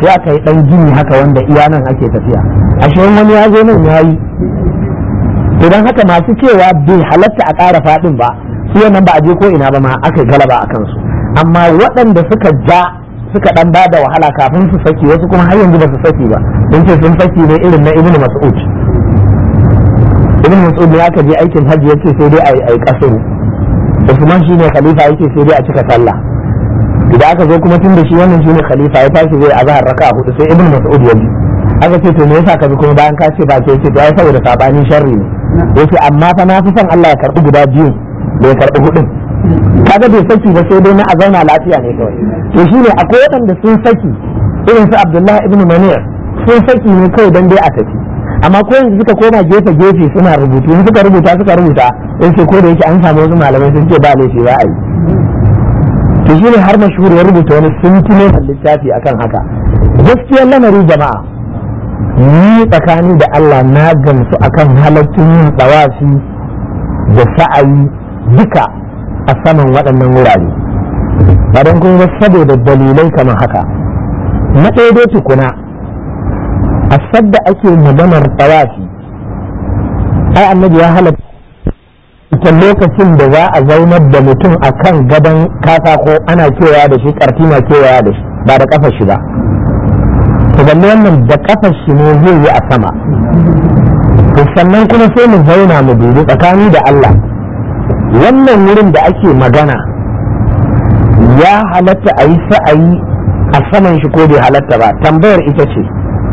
sai aka yi dan gini haka wanda iya nan ake tafiya ashe wani ya zo nan ya yi idan haka masu cewa bai halatta a ƙara faɗin ba su nan ba a je ko ina ba ma aka galaba a kansu amma waɗanda suka ja suka dan ba da wahala kafin su saki wasu kuma har yanzu ba su saki ba don ce sun saki ne irin na ibnu mas'ud ibnu mas'ud ne aka je aikin hajji yace sai dai ai ai kasuru usman shine khalifa yake sai dai a cika sallah idan aka zo kuma tun da shi wannan shine khalifa ya tashi zai azhar raka'a hudu sai ibnu mas'ud ya ji aka ce to me yasa ka bi kuma bayan ka ce ba ke ce to ai saboda sabanin sharri ne yace amma fa na fi son Allah ya karbi guda biyu da ya karbi hudun kaga bai saki ba sai dai na a zauna lafiya ne kawai to shine akwai waɗanda sun saki irin su Abdullahi ibn Manir sun saki ne kawai dan dai a tafi amma ko yanzu suka koma gefe gefe suna rubutu in suka rubuta suka rubuta sai ce ko da yake an samu wasu malamai sun ce ba laifi za a yi to shine har mashhur ya rubuta wani sintine littafi akan haka gaskiyar lamari jama'a ni tsakani da Allah na gamsu akan halattun yin tsawafi da sa'ayi duka a saman waɗannan wurare ba don kun ga saboda dalilai kamar haka na ɗaya dai tukuna a sadda ake maganar tsawafi ai annabi ya halatta ita lokacin da za a zaunar da mutum a kan gadon katako ana kewaya da shi ƙarfi na kewaya da shi ba da ƙafar shi ba to balle wannan da ƙafar shi ne zai yi a sama to sannan kuma sai mu zauna mu dubi tsakani da Allah wannan wurin da ake magana ya halatta a yi sa'ayi a saman shi ko bai halatta ba tambayar ita ce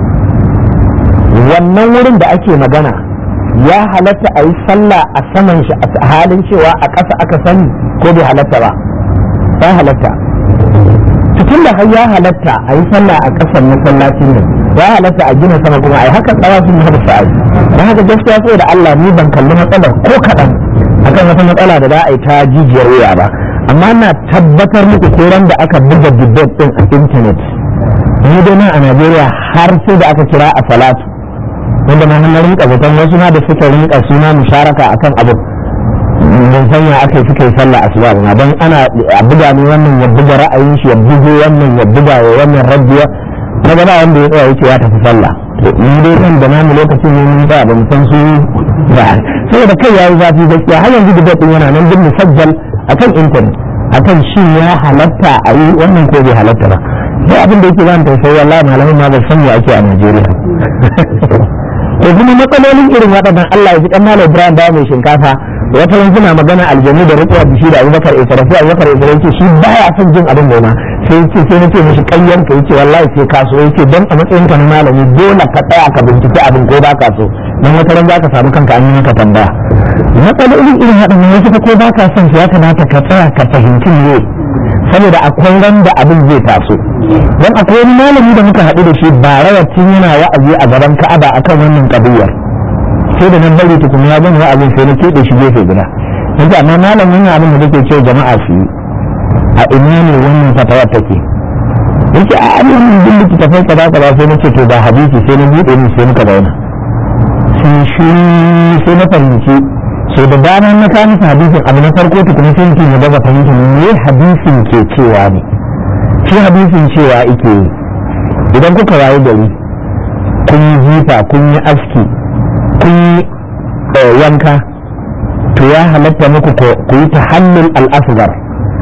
wannan wurin da ake magana ya halatta a yi sallah a saman shi a halin cewa a ƙasa aka sani ko bai halatta ba ya halatta cikin da har ya halatta a yi sallah a ƙasan masallacin nan ya halatta a gina sama kuma a yi haka tsawa sun haɗa sa'ayi don haka gaskiya sai da Allah ni ban kalli matsalar ko kaɗan akan wata matsala da za a yi ta jijiyar wuya ba amma na tabbatar muku koran da aka buga debate din a intanet ni dai nan a Najeriya har sai da aka kira a salatu wanda ma hannun rinka zaton wasu ma da suka rinka suna musharaka akan abu mun sanya aka yi suka yi sallah asuba ba don ana a buga ne wannan ya buga ra'ayin shi ya bugo wannan ya buga wa wannan rabbiya na gaba wanda ya tsaya yake ya tafi sallah to ni dai nan da namu lokacin ne mun ba mu san su ba saboda kai yayi zafi gaskiya har yanzu da din yana nan din musajjal akan internet akan shi ya halatta a yi wannan ko bai halatta ba sai abin da yake zan tausayi wallahi malamin ma ba san me ake a Najeriya to kuma matsalolin irin waɗannan Allah ya ji kan Malam Ibrahim ba mai shinkafa wata ran suna magana aljanu da rukuwa bishi da Abubakar Isra sai Abubakar Isra yake shi baya son jin abin gona sai yace sai nace mishi kayyan ka yace wallahi sai ka so yace dan a matsayin ka na malami dole ka tsaya ka bincike abin ko ba ka so dan wata ran zaka samu kanka an yi maka tambaya matsalolin irin waɗannan wasu ko ba ka son su ya kamata ka tsaya ka fahimci ne saboda akwai ran da abin zai taso don akwai wani malami da muka haɗu da shi ba rawacin yana wa'azi a gaban ka'aba akan wannan kabiyar sai da nan bari tukun ya gani wa'azin sai na keɓe shi gefe guda yanzu amma malamin wannan abin da nake cewa jama'a su yi a ina ne wannan fatawa take yake a abin din littattafai kaza kaza sai na ce to ba hadisi sai na buɗe ni sai muka zauna sai shi sai na fahimci so da dama na kawo musu hadisin abu na farko tukuna sai mutum ya daga fahimta me hadisin ke cewa ne shi hadisin cewa ike yi idan kuka waye gari kun yi jifa kun yi aski kun yi yanka to ya halatta muku ku yi tahallul al-asghar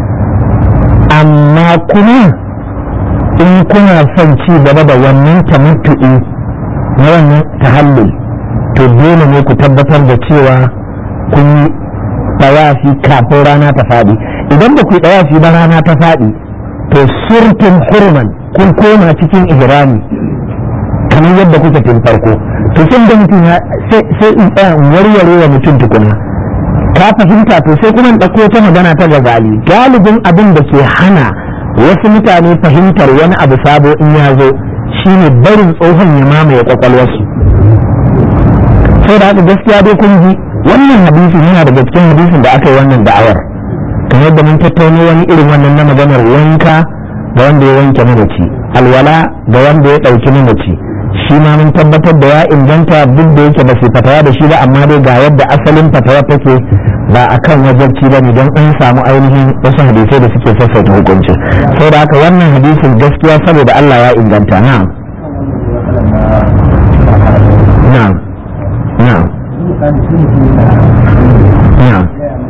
amma kuma in kuna son ci gaba da wannan tamattu'i na wannan tahallul to dole ne ku tabbatar da cewa kun yi tawafi kafin rana ta faɗi idan ba ku yi tawafi ba rana ta faɗi to surtun hurman kun koma cikin ihrami kamar yadda kuka tun farko to sun da mutum sai in tsaya in warware wa mutum tukuna ka fahimta to sai kuma in ɗauko ta magana ta gazali galibin abin da ke hana wasu mutane fahimtar wani abu sabo in ya zo shine barin tsohon ya mamaye kwakwalwarsu sai da haka gaskiya dai kun ji wannan hadisin yana daga cikin hadisin da aka yi wannan da'awar kamar yadda mun tattauno wani irin wannan na maganar wanka ga wanda ya wanke mamaci alwala ga wanda ya ɗauki mamaci shi ma mun tabbatar da ya inganta duk da yake ba su fatawa da shi ba amma dai ga yadda asalin fatawa take ba a kan wajabci ba ne don an samu ainihin wasu hadisai da suke sassauta hukunci sai da haka wannan hadisin gaskiya saboda Allah ya inganta na na na na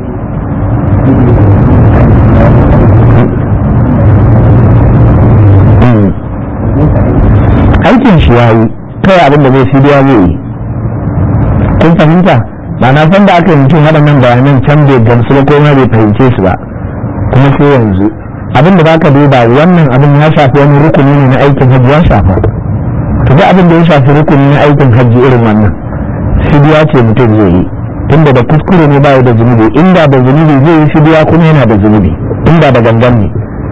aikin shi ya yi kai abin da zai fi biya zai yi kun fahimta ba na san da aka yi mutum waɗannan bayanan can bai gamsu ba ko ma bai fahimce su ba kuma sai yanzu abin da baka duba wannan abin ya shafi wani rukuni ne na aikin hajji ya shafa to duk abin da ya shafi rukuni na aikin hajji irin wannan fidiya ce mutum zai yi tunda da kuskure ne ba da zunubi inda da zunubi zai yi fidiya kuma yana da zunubi inda da gangan ne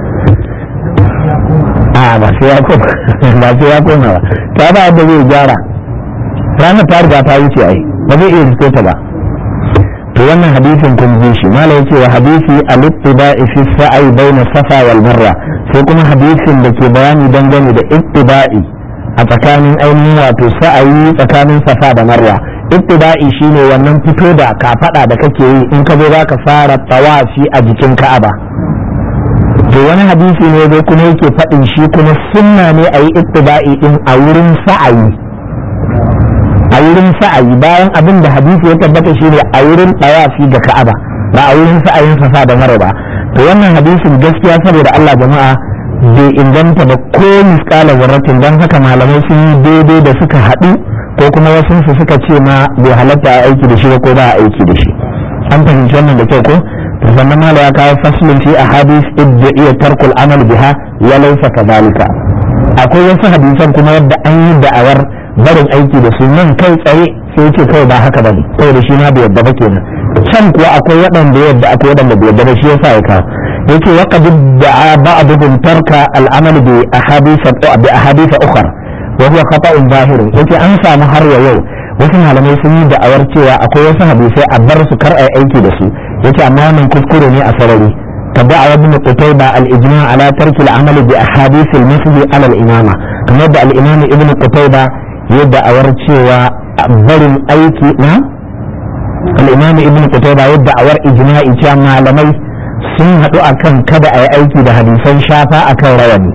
a ba sai ya koma ba sai ya koma ba ta ba da zai gyara ranar ta riga ta wuce ai ba zai iya rike ta ba to wannan hadisin kun ji shi malai yace wa hadisi al-ittiba'i fi sa'i baina safa wal marwa sai kuma hadisin da ke bayani dangane da ittiba'i a tsakanin ainihin wato sa'ayi tsakanin safa da marwa ittiba'i shine wannan fito da kafada da kake yi in ka zo zaka fara tawafi a jikin ka'aba to wani hadisi ne dai kuma yake faɗin shi kuma sunna ne a yi ittiba'i din a wurin sa'ayi a wurin sa'ayi bayan abin da hadisi ya tabbata shi ne a wurin ɗawafi ga ka'aba ba a wurin sa'ayin safa da mara ba to wannan hadisin gaskiya saboda Allah jama'a bai inganta ba ko misƙala zarratin don haka malamai sun yi daidai da suka haɗu ko kuma wasu su suka ce ma bai halatta a aiki da shi ba ko ba a aiki da shi an fahimci wannan da kyau ko to sannan mala ya kawo faslin fi ahadith idda iya tarkul amal biha ya laysa kadhalika akwai wasu hadisan kuma yadda an yi da'awar barin aiki da su nan kai tsaye sai ce kawai ba haka bane kawai da shi ma bai yadda ba kenan can kuwa akwai waɗanda yadda akwai waɗanda bai yadda ba shi yasa ya kawo yake wa qad da'a ba'dhum tarka al-amal bi ahadith bi ahadith ukhra wa huwa khata'un zahir yace an samu har ya yau wasu malamai sun yi da'awar cewa akwai wasu hadisai a bar su kar ai aiki da su yace amma wannan kuskure ne a sarari تدعى ابن قتيبة الإجماع على ترك العمل بأحاديث المثل على الإمامة كما يبدأ الإمام ابن قتيبة yadda a war cewa barin aiki na al'imami ibn qutayba yadda a war ijma'i cewa malamai sun haɗu akan kada a yi aiki da hadisan shafa akan rawani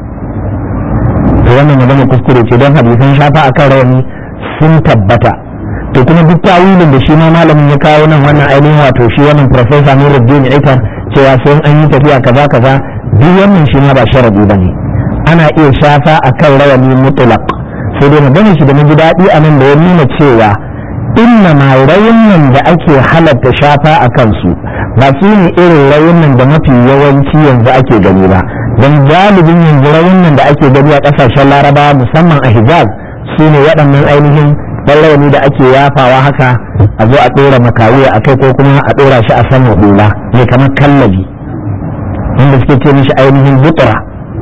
to wannan magana kuskure ce don hadisan shafa akan rawani sun tabbata to kuma duk tawilin da shi ma malamin ya kawo nan wannan ainihin wato shi wannan professor Nuruddin Itar cewa sai an yi tafiya kaza kaza duk wannan shi ma ba sharadi bane ana iya shafa akan rawani mutlaq sai dai magana shi da na ji daɗi a nan da ya nuna cewa inna ma rayunan da ake halatta shafa a kansu ba su ne irin rayunan da mafi yawanci yanzu ake gani ba don galibin yanzu rayunan da ake gani a ƙasashen larabawa musamman a hijaz su ne waɗannan ainihin rawani da ake yafawa haka a zo a ɗora makawiya a kai ko kuma a ɗora shi a saman hula mai kamar kallabi wanda suke ce mishi ainihin butura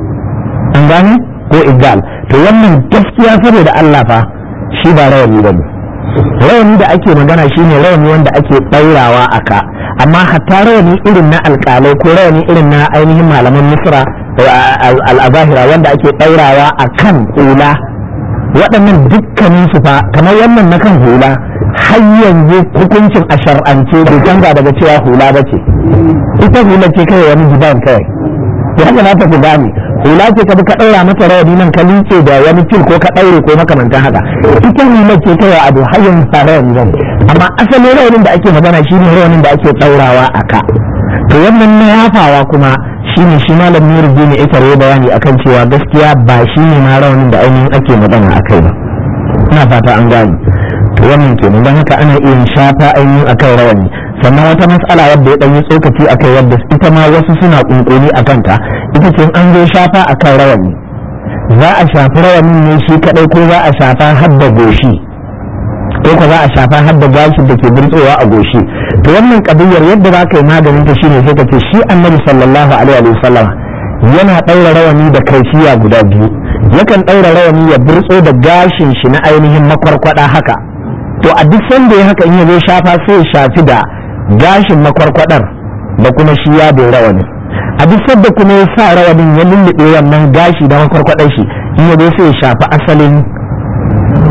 an gane ko igal to wannan gaskiya saboda Allah fa shi ba rawani ba ne rawani da ake magana shine rawani wanda ake ɗaurawa a ka amma hatta rawani irin na alƙalai ko rawani irin na ainihin malaman misra al'azahira wanda ake ɗaurawa a kan hula waɗannan dukkanin su fa kamar wannan na kan hula har yanzu hukuncin a shar'ance bai canza daga cewa hula ba ce ita hula ce kawai wani gidan kawai ya kamata ku gane hula ce ka bi ka ɗaura mata rawani nan ka liƙe da wani fil ko ka ɗaure ko makamantan haka ita hula ce kawai ado har yanzu ba rawani ba amma asalin rawanin da ake magana shine rawanin da ake ɗaurawa a ka to wannan na yafawa kuma shine shi malam nurji ne ita rawa bayani akan cewa gaskiya ba shine ma rawanin da ainihin ake magana akai ba ina fata an gane to wannan kenan don haka ana iya shafa ainihin akan rawani sannan wata matsala wadda ya dan yi tsokaci akai wadda ita ma wasu suna kunkuni a kanta ita ce an zo shafa akan rawani za a shafi rawanin ne shi kadai ko za a shafa har da goshi ko ko za a shafa har da gashin da ke burtsowa a goshi to wannan kabiyar yadda za ka yi maganin ta shine sai ka ce shi annabi sallallahu alaihi wa sallam yana ɗaura rawani da kaifiya guda biyu yakan ɗaura rawani ya burtso da gashin shi na ainihin makwarkwada haka to a duk sanda ya haka in ya zo shafa sai ya shafi da gashin makwarkwadar da kuma shi ya bai rawani a duk sanda kuma ya sa rawanin ya lullube wannan gashi da makwarkwadar shi in ya zo sai ya shafi asalin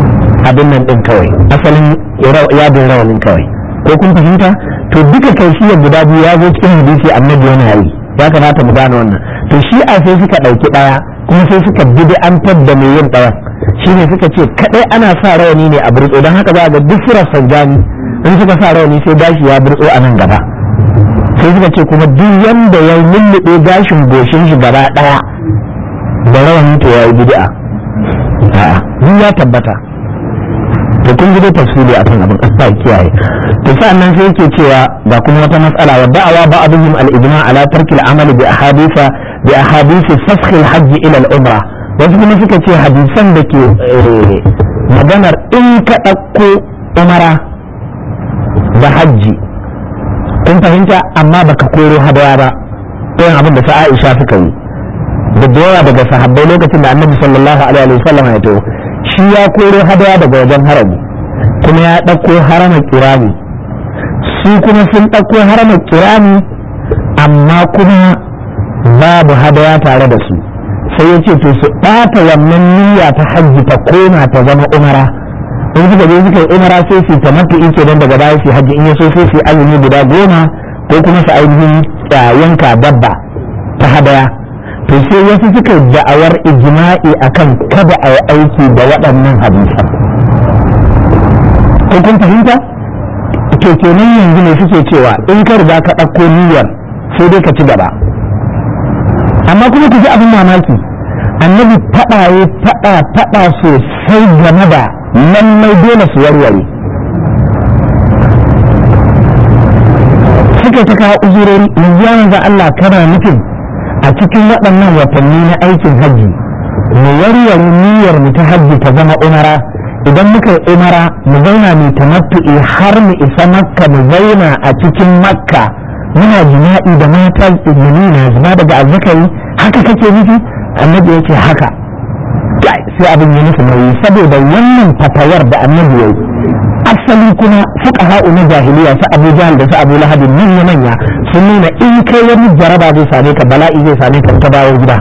abin nan din kawai asalin yadin rawanin kawai ko kun fahimta to duka kaifiyar guda biyu ya zo cikin hadisi annabi yana yi ya kamata mu gane wannan to shi a sai suka ɗauki ɗaya kuma sai suka bid'antar da mai yin ɗayan shine suka ce kadai ana sa rawani ne a burtso don haka za ga duk sirar sanjani in suka sa rawani sai gashi ya burtso a nan gaba sai suka ce kuma duk wanda ya lullube gashin goshin shi gaba ɗaya da rawani to ya yi bid'a a'a duk ya tabbata to kun ji dai tafsiri akan abin Allah kiyaye to sa'annan sai yake cewa ga kuma wata mas'ala wa da'awa ba'dhum al-ijma' ala tarki al-amali bi ahaditha bi ahadith fasakh al-hajj ila al-umra wasu kuma suka ce hadisan da ke maganar in ka ɗauko umara da hajji kun fahimta amma baka koro hadaya ba irin abin da sa Aisha suka yi da yawa daga sahabbai lokacin da annabi sallallahu alaihi wa sallam ya taho shi ya koro hadaya daga wajen harami kuma ya ɗauko haramar kirani su kuma sun ɗauko haramar kirani amma kuma babu hadaya tare da su sai ya ce to su ɓata wannan niyya ta hajji ta koma ta zama umara in suka je suka yi umara sai su ta mafi ike don daga baya su hajji in ya so sai su azumi guda goma ko kuma su ainihin yanka dabba ta hadaya to sai wasu suka da'awar ijma'i akan kada a yi aiki da waɗannan hadisan ko kun fahimta to kenan yanzu ne suke cewa in ka riga ka ɗauko niyyar sai dai ka ci gaba amma kuma ku ji abin mamaki annabi faɗa ya faɗa faɗa sosai game da lallai dole su warware suka ta kawo uzurori yanzu ya manzo Allah kana nufin a cikin waɗannan watanni na aikin hajji mu warware niyyar mu ta hajji ta zama umara idan muka yi umara mu zauna mai tamattu'i har mu isa makka mu zauna a cikin makka muna jima'i da mata ilimi na zuba daga azzakari haka kake nufi annabi yake haka sai abin ya nufi nauyi saboda wannan fatawar da annabi ya yi asali kuma fuqaha'u na jahiliya su Abu Jahl da su Abu Lahab manya manya sun nuna in kai wani jaraba zai same ka bala'i zai same ka ta dawo gida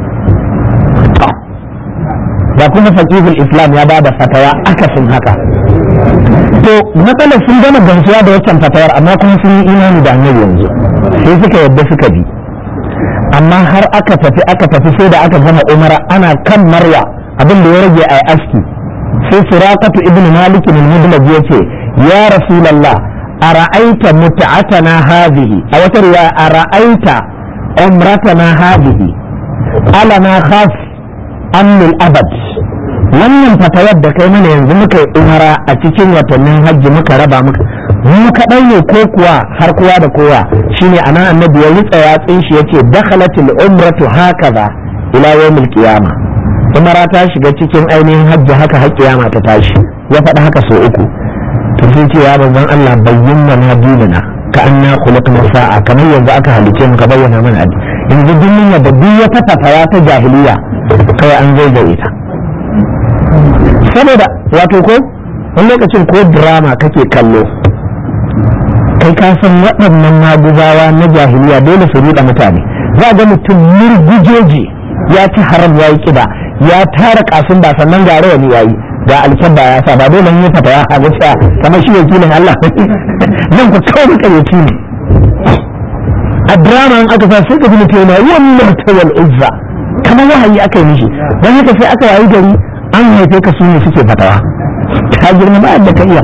da kuma faqihul islam ya bada fatawa akasin haka to matsalar sun gama gamsuwa da waccan fatawar amma kuma sun yi imani da annabi yanzu sai suka yadda suka bi amma har aka tafi aka tafi sai da aka gama umara ana kan marwa abin da ya rage a aski sai suraqatu ibnu malik bin mudlaj yace ya rasulullah ara'aita mut'atana hadhihi a wata riwaya ara'aita umratana hadhihi alana khas amnul abad wannan fatawar da kai mana yanzu muka yi umara a cikin watannin hajji muka raba muka mu kaɗai ne ko kuwa har kowa da kowa shine anan annabi ya ritsa yatsin shi yace dakhalatil umratu hakaza ila yawmil qiyamah umara ta shiga cikin ainihin hajji haka har kiyama ta tashi ya faɗi haka sau uku to sai ce ya manzon Allah bayyana na dinina ka anna khulqna sa'a kamar yanzu aka halice mu ka bayyana mana addini yanzu duniya da duk wata fatawa ta jahiliya kai an zaizaye ta saboda wato ko wani lokacin ko drama kake kallo kai ka san waɗannan maguzawa na jahiliya dole su ruɗa mutane za ga mutum murgujeji ya ci haram ya yi kiba ya tara kasun ba sannan ga rawani ya yi ga alkyabba ya sa ba dole yi fata ya hagu sa kamar shi wakilin Allah nan ku kawai muka yaki ne a drama in aka sa sai ka ji mutum yana wannan tawal izza kamar wahayi aka yi mishi don haka sai aka yayi gari an haife ka su ne suke fatawa ta girma ba da ka iya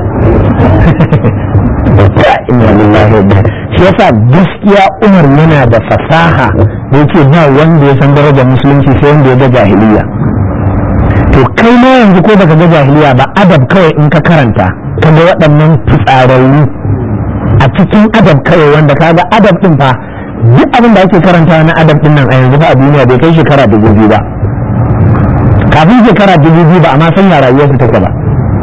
inna lillahi wa shi yasa gaskiya Umar yana da fasaha da yake ba wanda ya san darajar musulunci sai wanda ya ga jahiliya to kai ma yanzu ko baka ga jahiliya ba adab kawai in ka karanta ka ga waɗannan fitsararru a cikin adab kawai wanda ka ga adab din fa duk abin da ake karanta na adab din nan a yanzu fa a duniya bai kai shekara dubu biyu ba kafin shekara dubu biyu ba amma san ya rayuwarsu take ba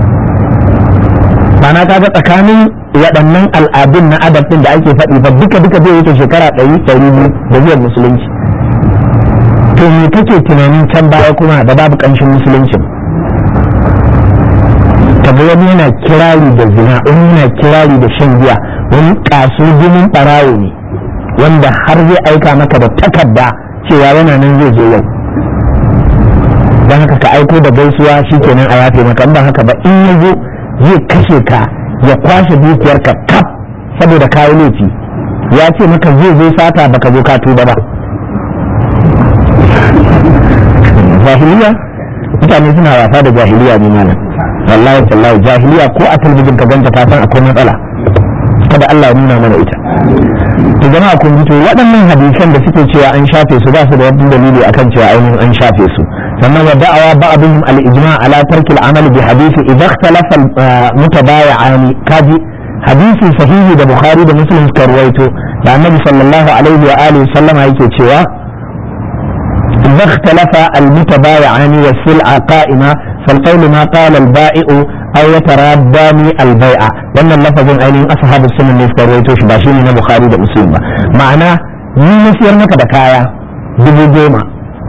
Bana kaga tsakanin waɗannan al'adun na adab ɗin da ake faɗi ba duka duka zai wuce shekara ɗari ɗari biyu da zuwan musulunci to me kake tunanin can baya kuma da babu ƙanshin musuluncin kaga wani yana kirari da zina wani yana kirari da shan giya wani kasu jinin ɓarawo ne wanda har zai aika maka da takarda cewa yana nan zai zo yau don haka ka aiko da gaisuwa shikenan a yafe maka in ba haka ba in ya zo zai kashe ka ya kwashe dukiyarka kaf saboda kayi laifi ya ce maka zai zo sata baka zo ka tuba ba jahiliya mutane suna wasa da jahiliya ne malam wallahi tallahi jahiliya ko a talbijin ka ganta ta san akwai matsala kada Allah ya nuna mana ita to jama'a kun ji to waɗannan hadisan da suke cewa an shafe su ba su da wani dalili akan cewa ainihin an shafe su sannan wa da'awa ba'dhum al-ijma' ala tarki al-amal bi hadisi idha ikhtalafa mutabayi'ani kaji hadisi sahihi da bukhari da muslim suka ruwaito da annabi sallallahu alaihi wa alihi sallama yake cewa idha ikhtalafa al-mutabayi'ani wa sil'a qa'ima فالقول ما قال البائع أو يتراداني البيع wannan lafazin ainihin ashabu sunan ne suka rawaito shi ba shi ne na bukhari da muslim ba ma'ana ni na siyar maka da kaya dubu goma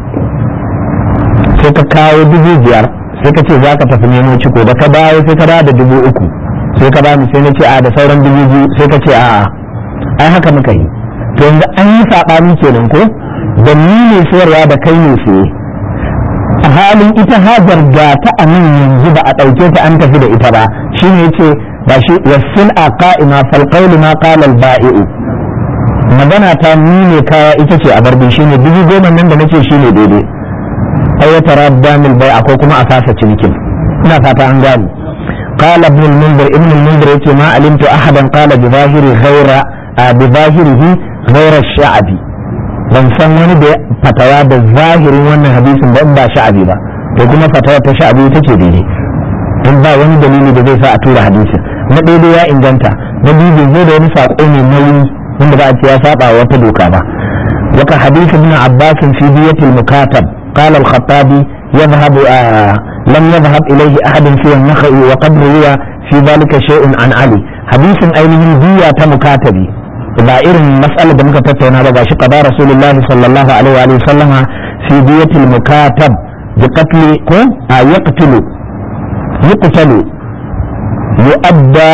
sai ka kawo dubu biyar sai ka ce za ka tafi nemo ciko da ka dawo sai ka dawo da dubu uku sai ka bani sai na ce a da sauran dubu biyu sai ka ce a'a ai haka muka yi to yanzu an yi saɓani kenan ko da ni ne sayarwa da kai ne saye a halin ita hajar ga ta a nan yanzu ba a ɗauke ta an tafi da ita ba shi ne ce ba shi wasil a ka'ima falƙauli ma ƙalal ba'i'u magana ta ni ne kaya ita ce a barbi shi ne dubu goma nan da nace shi ne daidai ai ya tara damil bai akwai kuma a fasa cinikin ina fata an gane قال ابن المنذر ابن المنذر يتي ما علمت احدا قال بظاهر غير بظاهره غير الشعبي ban san wani da fatawa da zahirin wannan hadisin ba in ba sha'abi ba to kuma fatawa ta sha'abi ita ce daidai in ba wani dalili da zai sa a tura hadisin na daidai ya inganta na biyu bai zo da wani saƙo mai nauyi wanda ba a ce ya saba wata doka ba waka hadisi ibn abbas fi diyatil mukatab قال الخطابي يذهب آه لم يذهب إليه أحد في النخل وقد روي في ذلك شيء عن علي حديث أينه دية مكاتبي ba irin matsalar da muka tattauna ba gashi qada rasulullah sallallahu alaihi wa sallama fi diyatil mukatab bi qatl ko a yaqtulu yuqtalu yu'adda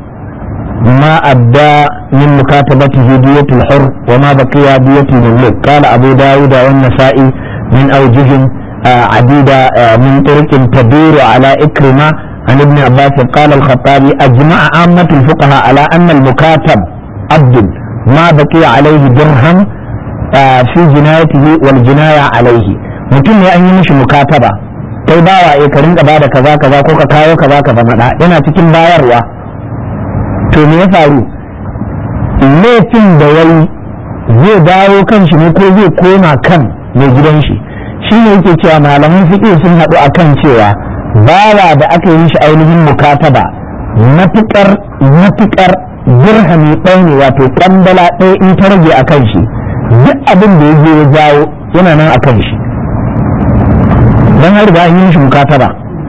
ما أدى من مكاتبته دية الحر وما بقي دية المملوك قال أبو داود والنسائي من أوجه عديدة من طرق تدور على إكرمة عن ابن عباس قال الخطابي أجمع عامة الفقهاء على أن المكاتب عبد ما بقي عليه درهم في جنايته والجناية عليه mutum ne an yi mishi mukataba kai bawa eh ka rinka bada kaza kaza ko ka kawo kaza kaza mada yana cikin bayarwa to me ya faru laifin da yayi zai dawo kan shi ne ko zai koma kan mai gidan shi shi ne yake cewa malaman fiqh sun haɗu akan cewa bawa da aka yi mishi ainihin mukataba matukar matukar dirhami ɗaya ne wato ƙwandala ɗaya in ta rage a kan shi duk abin da ya je ya jawo yana nan a kan shi don har riga an yi mishi mukataba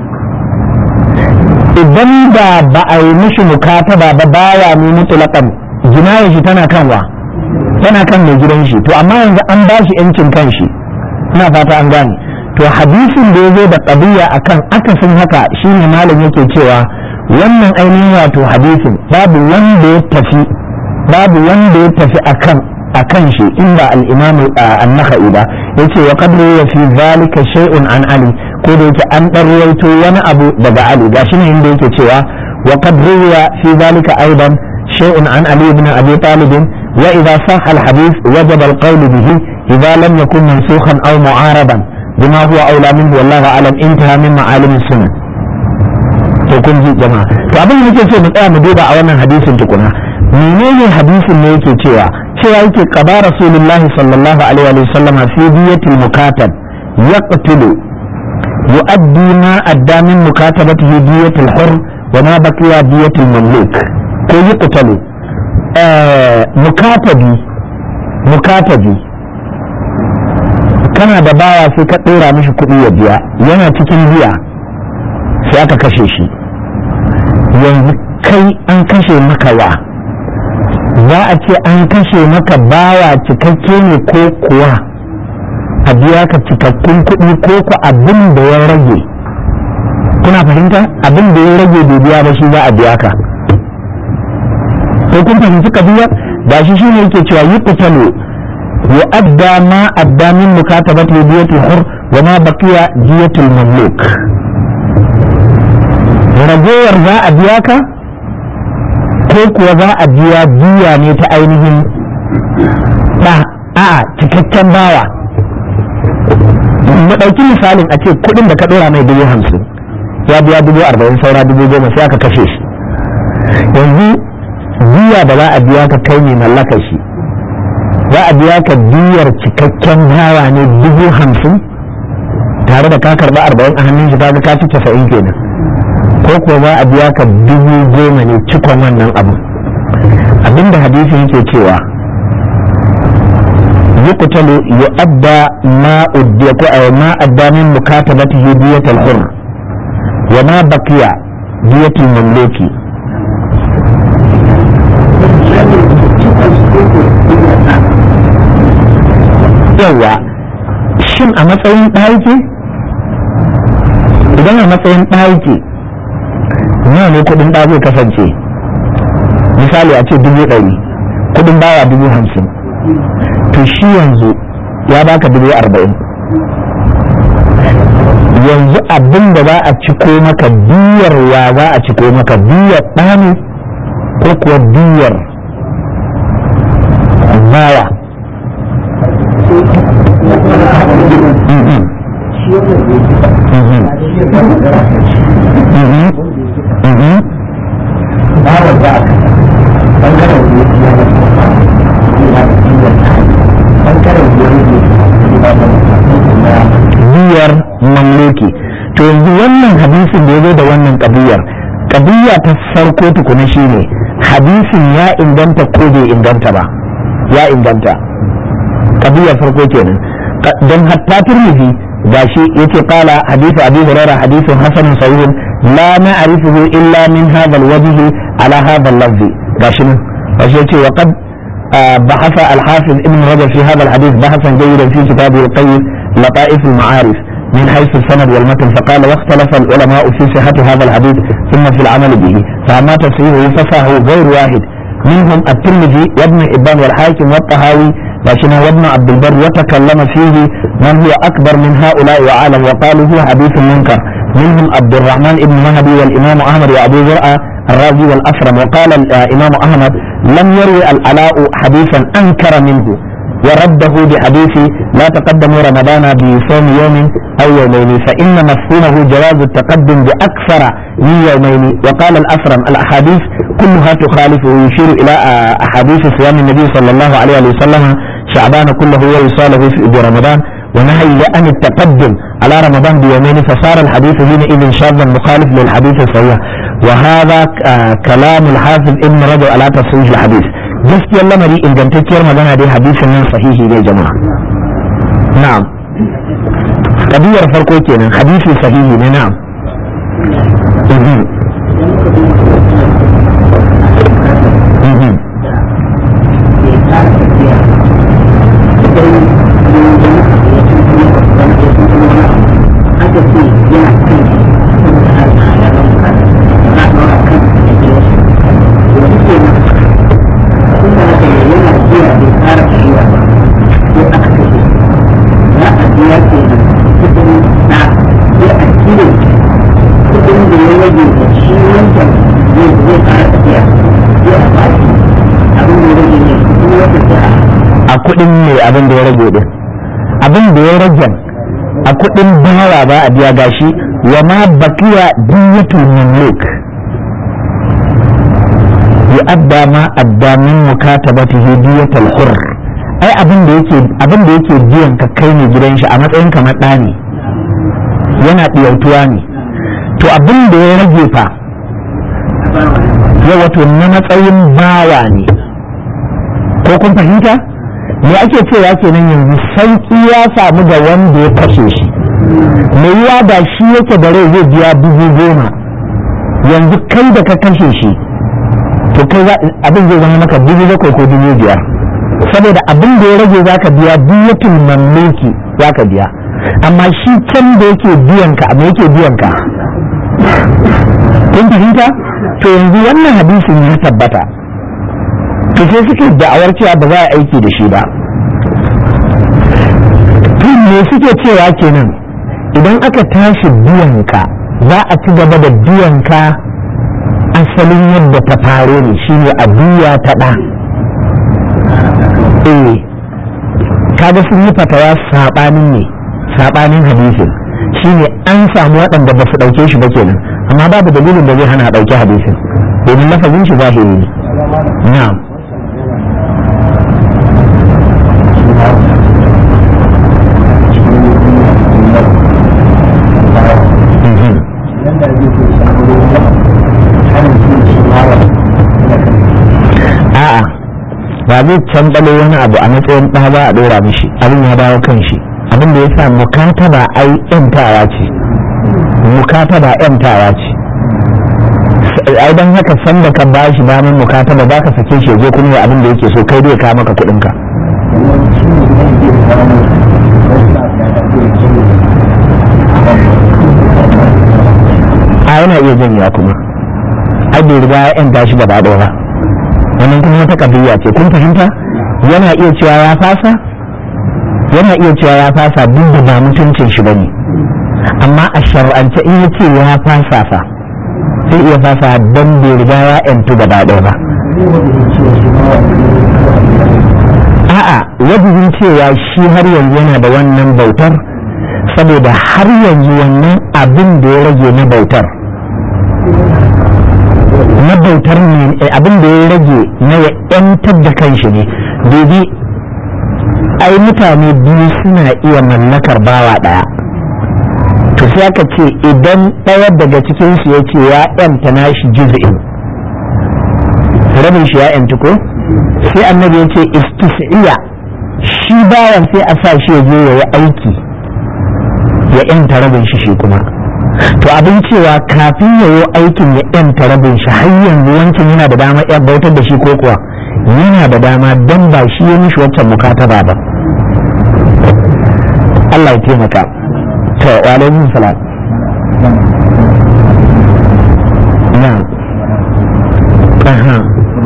idan da ba a yi mishi mukataba ba baya ne mutulakan jinayar shi tana kan wa tana kan mai gidan shi to amma yanzu an ba shi yancin kan shi ina fata an gane to hadisin da ya zo da ƙabiya akan akasin haka shine malam yake cewa wannan ainihin wato hadisin babu wanda ya tafi babu wanda ya tafi akan akan shi in ba al-imam an-nakhai ba yace wa qad ya fi zalika shay'un an ali ko da yake an dan ruwaito wani abu daga ali gashi ne inda yake cewa wa qad ya fi zalika aidan shay'un an ali ibn abi talib wa idha sahha al-hadith wajaba al-qawl bihi idha lam yakun mansukhan aw mu'araban bima huwa awla minhu wallahu a'lam intaha min ma'alim sunan to kun ji jama'a to abin da nake so mu tsaya mu duba a wannan hadisin tukuna menene hadisin ne yake cewa cewa yake qada rasulullahi sallallahu alaihi wa sallam fi diyatil mukatab yaqtulu yu'addi ma adda min mukatabatihi diyatil hur wa ma baqiya diyatil mamluk ko yuqtalu mukatabi mukatabi kana da bawa sai ka dora mishi kuɗi ya biya yana cikin biya sai aka kashe shi yanzu kai an kashe maka wa za a ce an kashe maka bawa cikakke ne ko kuwa a biya ka cikakkun kuɗi ko ku abin da ya rage kuna fahimta abin da ya rage bai biya ba shi za a biya ka ko kun fahimci kabiyar da shi shine yake cewa yi kutalo yu'adda ma adda min mukatabati diyatul hur wa ma baqiya diyatul mamluk ragowar za a biya ka ko kuwa za a biya biya ne ta ainihin ba a cikakken bawa mu ɗauki misalin a ce kuɗin da ka ɗora mai dubu hamsin ya biya dubu arba'in saura dubu goma sai aka kashe shi yanzu biya da za a biya ka kai ne mallaka shi za a biya ka biyar cikakken bawa ne dubu hamsin tare da ka karɓi arba'in a hannun shi ka ka ci casa'in kenan ko kuwa za a biya ka dubu goma ne cikon wannan abu abinda hadisi yake cewa يقتل يؤدى ما أدي أو ما أدى من مكاتبته دية الحر وما بقي دية المملوك yawa shin a matsayin ɗaki idan a matsayin ɗaki nawa ne kudin ɗa zai kasance misali a ce dubu ɗari kudin bawa dubu hamsin to shi yanzu ya baka dubu arba'in yanzu abin da za a ciko maka biyar ya za a ciko maka biyar ɗani ko kuwa biyar bawa
bawa za a ɓangaren ɓangaren
biyar mamluki to yanzu wannan hadisin da ya zo da wannan ƙabiyar ƙabiya ta farko tukuna shine hadisin ya inganta ko bai inganta ba ya inganta ƙabiyar farko kenan don hatta turmizi gashi yace qala hadithu abi hurairah hadithun hasanun sahihun la na'rifuhu illa min hadha alwajh ala hadha al-lafz gashi nan gashi yace wa qad بحث الحافظ ابن رجب في هذا الحديث بحثا جيدا في كتابه القيم لطائف المعارف من حيث السند والمتن فقال واختلف العلماء في صحة هذا الحديث ثم في العمل به فأما تصحيحه فصحه غير واحد منهم الترمذي وابن حبان والحاكم والطهاوي لكن وابن عبد البر وتكلم فيه من هو أكبر من هؤلاء وعالم وقالوا هو حديث منكر منهم عبد الرحمن بن مهدي والإمام أحمد وأبو زرعة الرازي والأسرم وقال الإمام أحمد لم يروي العلاء حديثا أنكر منه ورده بحديث لا تقدموا رمضان بصوم يوم أو يومين فإن مفهومه جواز التقدم بأكثر من يومين وقال الأسرم الأحاديث كلها تخالف ويشير إلى أحاديث صيام النبي صلى الله عليه وسلم شعبان كله ووصاله في رمضان ونهي عن التقدم على رمضان بيومين فصار الحديث حينئذ شاذا مخالف للحديث الصحيح وهذا كلام الحافظ ابن رجب على تصحيح الحديث gaskiyar lamari ingantacciyar magana dai hadisin nan sahihi ne jama'a na'am kabiyar farko kenan hadisi sahihi ne na'am a kudin mai abin da ya rage din abin da ya rage a kudin bawa ba a biya gashi wa ma bakiya diyatul mamluk ya adda ma adda min mukatabatihi diyatul hurr ai abin da yake abin da yake biyan ka kai ne gidan shi a matsayin kamar ɗa ne yana ɗiyautuwa ne to abin da ya rage fa ya wato na matsayin bawa ne ko kun fahimta me ake cewa kenan yanzu sauki ya samu ga wanda ya kashe shi me yiwa da shi yake da rai zai biya dubu goma yanzu kai da ka kashe shi to kai abin zai zama maka dubu bakwai ko dubu biyar saboda abin da ya rage zaka biya diyatul mamluki zaka biya amma shi can da yake biyan ka amma yake biyan ka kun fahimta to yanzu wannan hadisin ya tabbata to sai suke da'awar cewa ba za a aiki da shi ba to me suke cewa kenan idan aka tashi biyanka za a ci gaba da biyanka asalin yadda ta faro ne shine a biya ta ɗa eh kaga sun yi fatawa saɓanin ne saɓanin hadisin shine an samu waɗanda ba su ɗauke shi ba kenan amma babu dalilin da zai hana a ɗauki hadisin domin lafazin shi zahiri ne na'am a'a ba zai canɓalo wani abu a matsayin ɗa ba a ɗora mishi abin ya dawo kan shi abin da ya sa mukataba ai ƴantawa ce mukataba ƴantawa ce ai dan haka san da ka bashi damar mukataba ba ka sake shi je kuma ya abin da yake so kai dai ka maka kuɗin ka a yana iya janya kuma ai bai riga ya ƴanta shi gaba ɗaya ba wannan kuma wata kabiya ce kun fahimta yana iya cewa ya fasa yana iya cewa ya fasa duk da ba mutuncin shi bane amma a shar'ance in ya ce ya fasa fa sai iya fasa don bai riga ya yantu gaba ɗaya ba a'a wajibin cewa shi har yanzu yana da wannan bautar saboda har yanzu wannan abin da ya rage na bautar na bautar ne abin da ya rage na ya yantar da kanshi ne dubi ai mutane biyu suna iya mallakar bawa ɗaya to sai aka ce idan ɗaya daga cikinsu ya ce ya yanta nashi juz'in rabin shi ya yantu ko sai annabi ya ce istis'iya shi bawan sai a sa shi ya je ya yi aiki ya yanta rabin shi shi kuma to abin cewa kafin ya yi aikin ya yanta rabin shi har yanzu wancan yana da dama ya bautar da shi ko kuwa yana da dama don ba shi ya mishi waccan mukataba ba Allah ya taimaka to wa alaikum salam na aha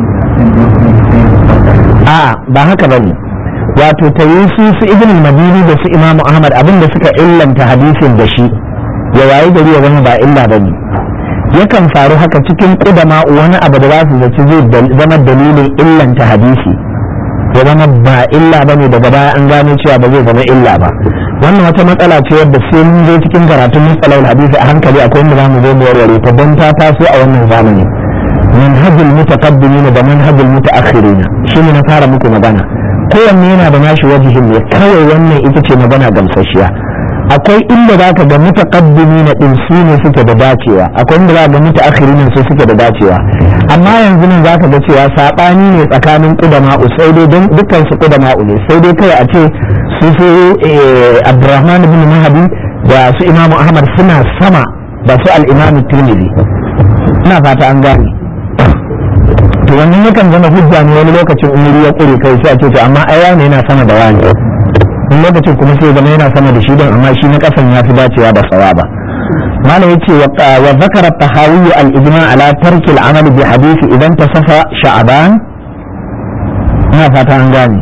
a ba haka bane wato ta yi su su ibn madini da su imamu ahmad abinda suka illanta hadisin da shi ya wayi gari ya zama ba illa bane yakan faru haka cikin kudama wani abu da za su zaci zai zama dalilin illanta hadisi ya zama ba illa bane daga baya an gano cewa ba zai zama illa ba wannan wata matsala ce wadda sai mun zo cikin karatun matsalar hadisi a hankali akwai wanda zamu zo mu warware ta don ta taso a wannan zamani manhajul mutaqaddimin da manhajul mutaakhirin shine na fara muku magana kowanne yana da nashi wajihin ne kawai wannan ita ce magana gamsasshiya akwai inda za ka ga mutaqaddimi na din su ne suke da dacewa akwai inda za ka ga mutaakhirin su suke da dacewa amma yanzu nan za ka ga cewa sabani ne tsakanin qudama sai dai don dukkan su qudama ne sai dai kai a ce su su Abdurrahman ibn Mahdi da su Imam Ahmad suna sama da su al-Imam Tirmidhi ina fata an gane to wannan yakan zama hujja ne wani lokacin umuri ya kure kai sai a ce to amma ai wani yana sama da wani wani lokacin kuma sai zama yana sama da shi don amma shi na kasan ya fi dacewa da sawaba malam yace wa zakara tahawi al ijma ala tarki al amal bi hadisi idan tasafa sha'ban ina fata an gane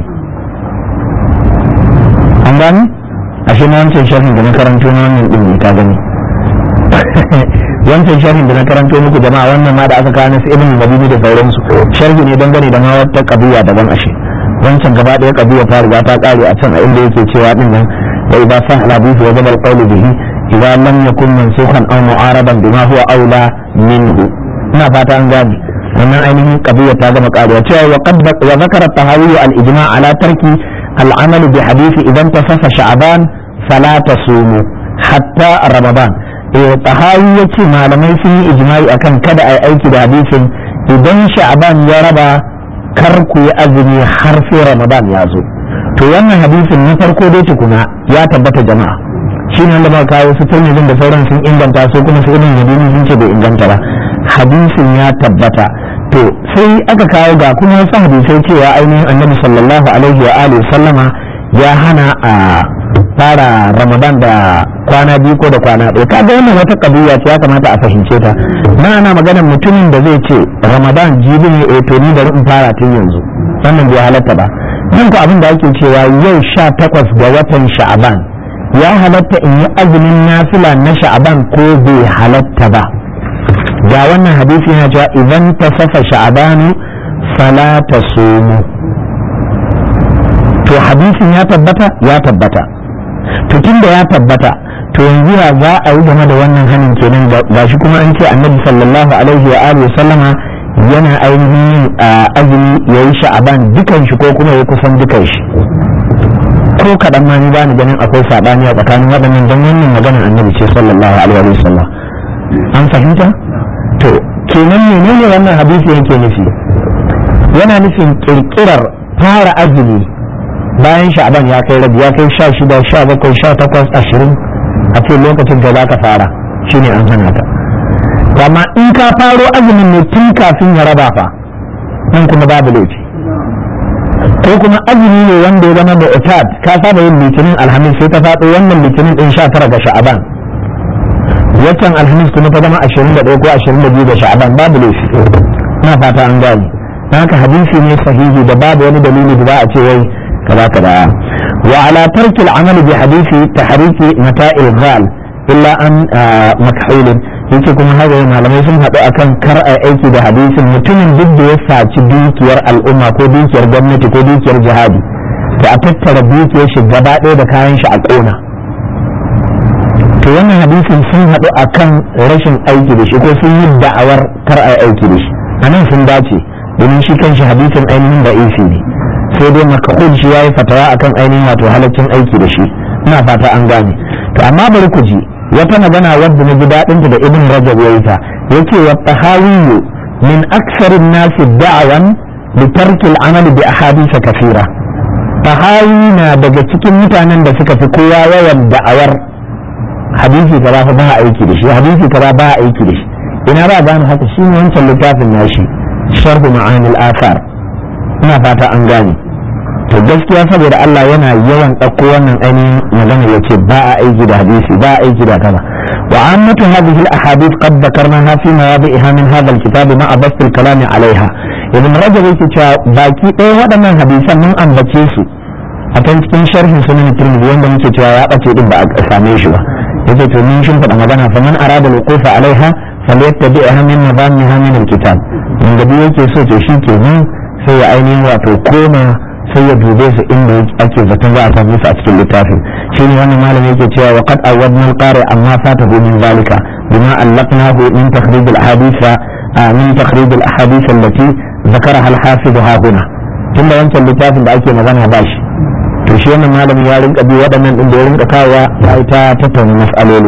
an gane ashe na wancan sharhin da na karanto na wannan din ne ka gani wancan sharhin da na karanto muku jama'a wannan ma da aka kawo nasu ibn madini da sauransu sharhi ne dangane da ma wata kabiya daban ashe wancan gaba ɗaya kabiya ta riga ta kare a can a inda yake cewa din nan wa idza sah al hadith wa jabal qawl bihi idza lam yakun mansukhan aw mu'araban bima huwa aula minhu ina fata an gane wannan ainihin kabiya ta gama karewa cewa wa qad wa zakara tahawi al ijma' ala tarki al amal bi hadith idan tasafa sha'ban fala tasumu hatta ramadan tahawi ya ce malamai sun yi ijma'i akan kada a yi aiki da hadisin idan sha'ban ya raba kar ku yi azumi har sai ramadan ya zo to wannan hadisin na farko dai tukuna ya tabbata jama'a shi ne wanda muka kawo su turmizin da sauran sun inganta su kuma su ibn madini sun ce bai inganta ba hadisin ya tabbata to sai aka kawo ga kuma wasu hadisai cewa ainihin annabi sallallahu alaihi wa alihi sallama ya hana a fara ramadan da kwana biyu ko da kwana ɗaya kaga wannan wata kabiya ce ya kamata a fahimce ta na ana magana mutumin da zai ce ramadan jibi ne eh to ni bari in fara tun yanzu wannan bai halatta ba nan ku abin da ake cewa yau sha takwas ga watan sha'aban ya halatta in yi azumin nafila na sha'aban ko bai halatta ba ga wannan hadisi yana cewa idan ta safa sha'abanu fala ta somu to hadisin ya tabbata ya tabbata to tunda ya tabbata to yanzu ya za a yi game da wannan hanin kenan ga shi kuma an ce annabi sallallahu alaihi wa alihi sallama yana ainihin azumi ya yi sha'aban dukan shi ko kuma ya kusan dukan shi ko kaɗan ma ni bani ganin akwai saɓani a tsakanin waɗannan don wannan maganar annabi ce sallallahu alaihi wa sallam an fahimta to kenan menene wannan hadisi yake nufi yana nufin kirkirar fara azumi bayan sha'aban ya kai rabi ya kai sha shida sha bakwai sha takwas ashirin a ce lokacin da za ka fara shine an hana ta amma in ka faro azumin ne tun kafin ya raba fa nan kuma babu laifi ko kuma azumi ne wanda ya zama da utad ka saba yin litinin alhamis sai ta faɗo wannan litinin din sha tara ga sha'aban waccan alhamis kuma ta zama ashirin da ɗaya ko ashirin da biyu ga sha'aban babu laifi ina fata an gane haka hadisi ne sahihi da babu wani dalili da za a ce wai kaza kaza wa ala tarki al-amal bi hadisi tahriki mata'il ghal illa an makhul yace kuma haka malamai sun haɗu akan kar a aiki da hadisin mutumin duk da ya saci dukiyar al'umma ko dukiyar gwamnati ko dukiyar jihadi to a tattara dukiyar shi gaba ɗaya da kayan shi a ƙona to wannan hadisin sun haɗu akan rashin aiki da shi ko sun yi da'awar kar a aiki da shi a nan sun dace domin shi kanshi hadisin ainihin da isi ne sai dai makahul shi ya yi fatawa akan ainihin wato halaccin aiki da shi ina fata an gane to amma bari ku ji wata magana wadda na ji daɗin da ibn rajab ya yi ta yace wa tahawiyu min aksarin nasi da'awan li tarki al-amali bi ahadith kathira tahawi na daga cikin mutanen da suka fi kowa yawan da'awar hadisi kaza fa ba aiki da shi hadisi kaza ba aiki da shi ina ba gane haka shi ne wancan littafin nashi sharhu ma'anil athar ina fata an gane to gaskiya saboda Allah yana yawan ɗauko wannan ainihin magana ya ce ba a aiki da hadisi ba a aiki da kaza wa ammatu hadhihi al-ahadith qad dhakarnaha fi mawadi'iha min hadha al-kitab ma'a bast al-kalam 'alayha ibn rajab yake cewa baki ɗaya waɗannan hadisan mun ambace su a kan cikin sharhin sunan tirmidhi wanda muke cewa ya bace din ba a same shi ba yace to mun shin faɗa magana fa man arada al-wuqufa 'alayha falyattabi'ha min nabamiha min al-kitab wanda duk yake so to shi kenan sai ya ainihin wato koma sai ya dube su inda ake zaton za a same su a cikin littafin shi ne wannan malami yake cewa wa qad awadna al-qari amma fatahu min zalika bima allaqnahu min takhrij al-ahadith min takhrij al-ahadith allati ذكرها الحافظ ها هنا tunda wancan littafin da ake magana ba shi to shi wannan malami ya rinka bi waɗannan din da ya rinka kawowa ya yi ta tattauna mas'aloli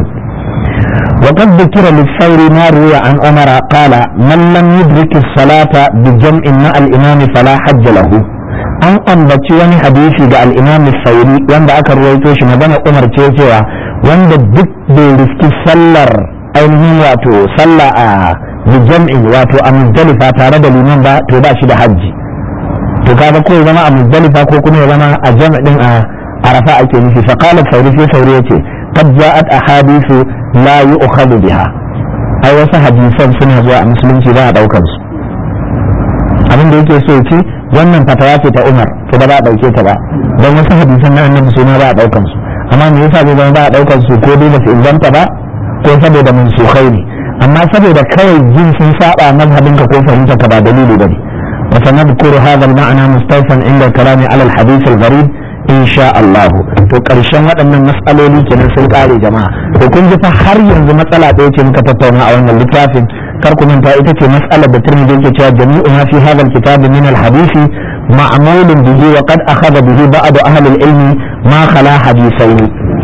وقد ذكر للثوري ما روي عن عمر قال من لم يدرك الصلاة بجمع مع الإمام فلا حج له an ambaci wani hadisi ga al'imam sauri wanda aka ruwaito shi magana umar ce cewa wanda duk bai riski sallar ainihin wato sallah a bijam'i wato a muzdalifa tare da liman ba to ba shi da hajji to kaga ko ya zama a muzdalifa ko kuma ya zama a jam'in a arafa ake nufi fa qala sauri sai sauri yace qad ja'at ahadithu la yu'khadhu biha ai wasu hadisan suna zuwa a musulunci ba a daukar su abin da yake so ce wannan fatawa ce ta Umar to ba za a dauke ta ba don wasu hadisan na annabi suna ba a daukan su amma me yasa zai zama ba a daukan su ko dai ba su inganta ba ko saboda mansukhai ne amma saboda kawai jin sun saba mazhabin ka ko fahimta ka ba dalili bane wa sanadkuru hadha al-ma'na mustawfan inda kalami ala al-hadith al-gharib insha Allah to karshen waɗannan matsaloli kenan sun kare jama'a to kun ji fa har yanzu matsala ɗaya ce muka tattauna a wannan littafin kar ku manta ita ce mas'alar da Tirmidhi yake cewa jami'u ma fi hadha al-kitab min al-hadith ma'mul bihi wa qad akhadha bihi ba'd ahli al-ilm ma khala hadithaini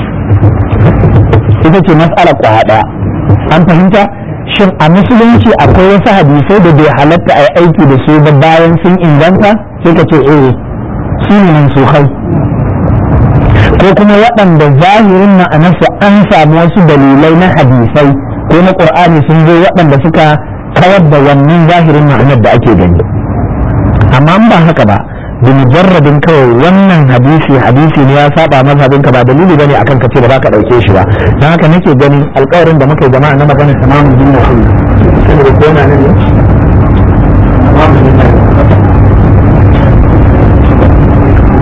ita ce mas'alar ku hada an fahimta shin a musulunci akwai wasu hadisai da bai halatta a aiki da su ba bayan sun inganta sai ka ce eh su ne mansukhai ko kuma waɗanda zahirin ma'anarsa an samu wasu dalilai na hadisai ko na ƙur'ani sun zo waɗanda suka kawar da wannan zahirin ma'anar da ake gani amma ba haka ba da mujarrabin kawai wannan hadisi hadisi ne ya saba mazhabin ka ba dalili bane akan ka ce ba za ka dauke shi ba dan haka nake ganin alƙawarin da muka yi jama'a na magana tamamin dinna kullu saboda ko yana nan ne tamamin dinna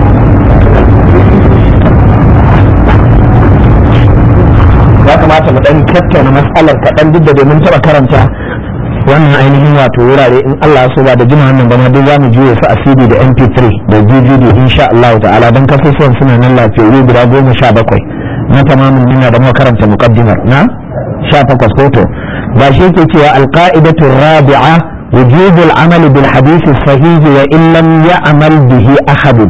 tattauna matsalar kaɗan duk da domin taɓa karanta wannan ainihin wato wurare in Allah so ba da jima wannan ba ma duk za mu juye su a CD da MP3 da DVD insha Allah ta'ala don kasusuwan suna nan lafiyayyu guda goma sha bakwai na tamamin nuna da muka karanta muqaddimar na sha takwas hoto ba shi yake cewa alqa'idatu rabi'a wujubul amali bil hadisi sahihi wa in lam ya'mal bihi ahadun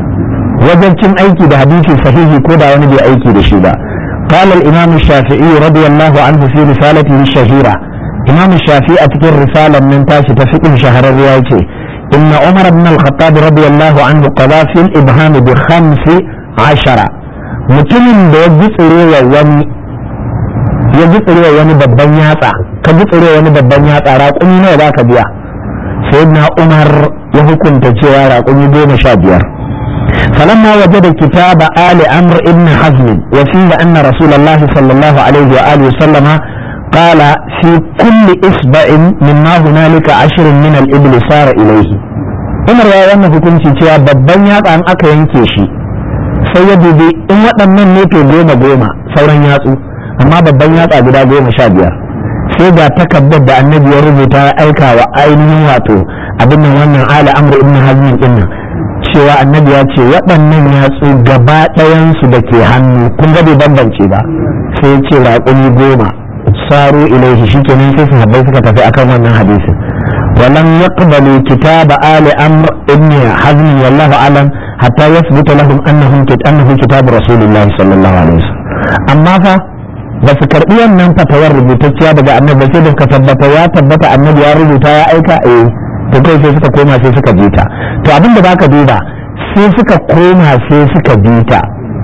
wajen cin aiki da hadisi sahihi ko da wani bai aiki da shi ba قال الإمام الشافعي رضي الله عنه في رسالته الشهيرة إمام الشافعي أتكر رسالة من تاشي تفقه شهر الرواية إن عمر بن الخطاب رضي الله عنه قضى في الإبهام بخمس عشرة mutumin da ya gitsurewa wani ya gitsurewa wani babban yatsa ka gitsurewa wani babban yatsa raƙumi nawa za ka biya sai na umar ya hukunta cewa raƙumi goma sha biyar فلما وجد كتاب آل أمر ابن حزم وفيه أن رسول الله صلى الله عليه وآله وسلم قال في كل إصبع مما هنالك عشر من الإبل صار إليه Umar ya wannan hukunci cewa babban yatsa an aka yanke shi sai ya dubi in waɗannan ne to goma goma sauran yatsu amma babban yatsa guda goma sha biyar sai ga takardar da annabi ya rubuta ya aika wa ainihin wato abin nan wannan ala amr ibn hazmin din nan cewa annabi ya ce waɗannan yatsu gaba ɗayansu da ke hannu kun ga bai bambance ba sai ya ce raƙumi goma saro ilaihi shikenan sai su habbai suka tafi akan wannan hadisin ولم يقبلوا كتاب آل أمر ابن حزم والله أعلم حتى يثبت لهم أنهم أنه كتاب رسول الله صلى الله عليه وسلم أما فا بس karɓi wannan fatawar rubutacciya daga annabi sai da suka tabbata ya tabbata annabi ya rubuta ya aika eh to kai sai suka koma sai suka bi ta to abin da baka duba sai suka koma sai suka bi ta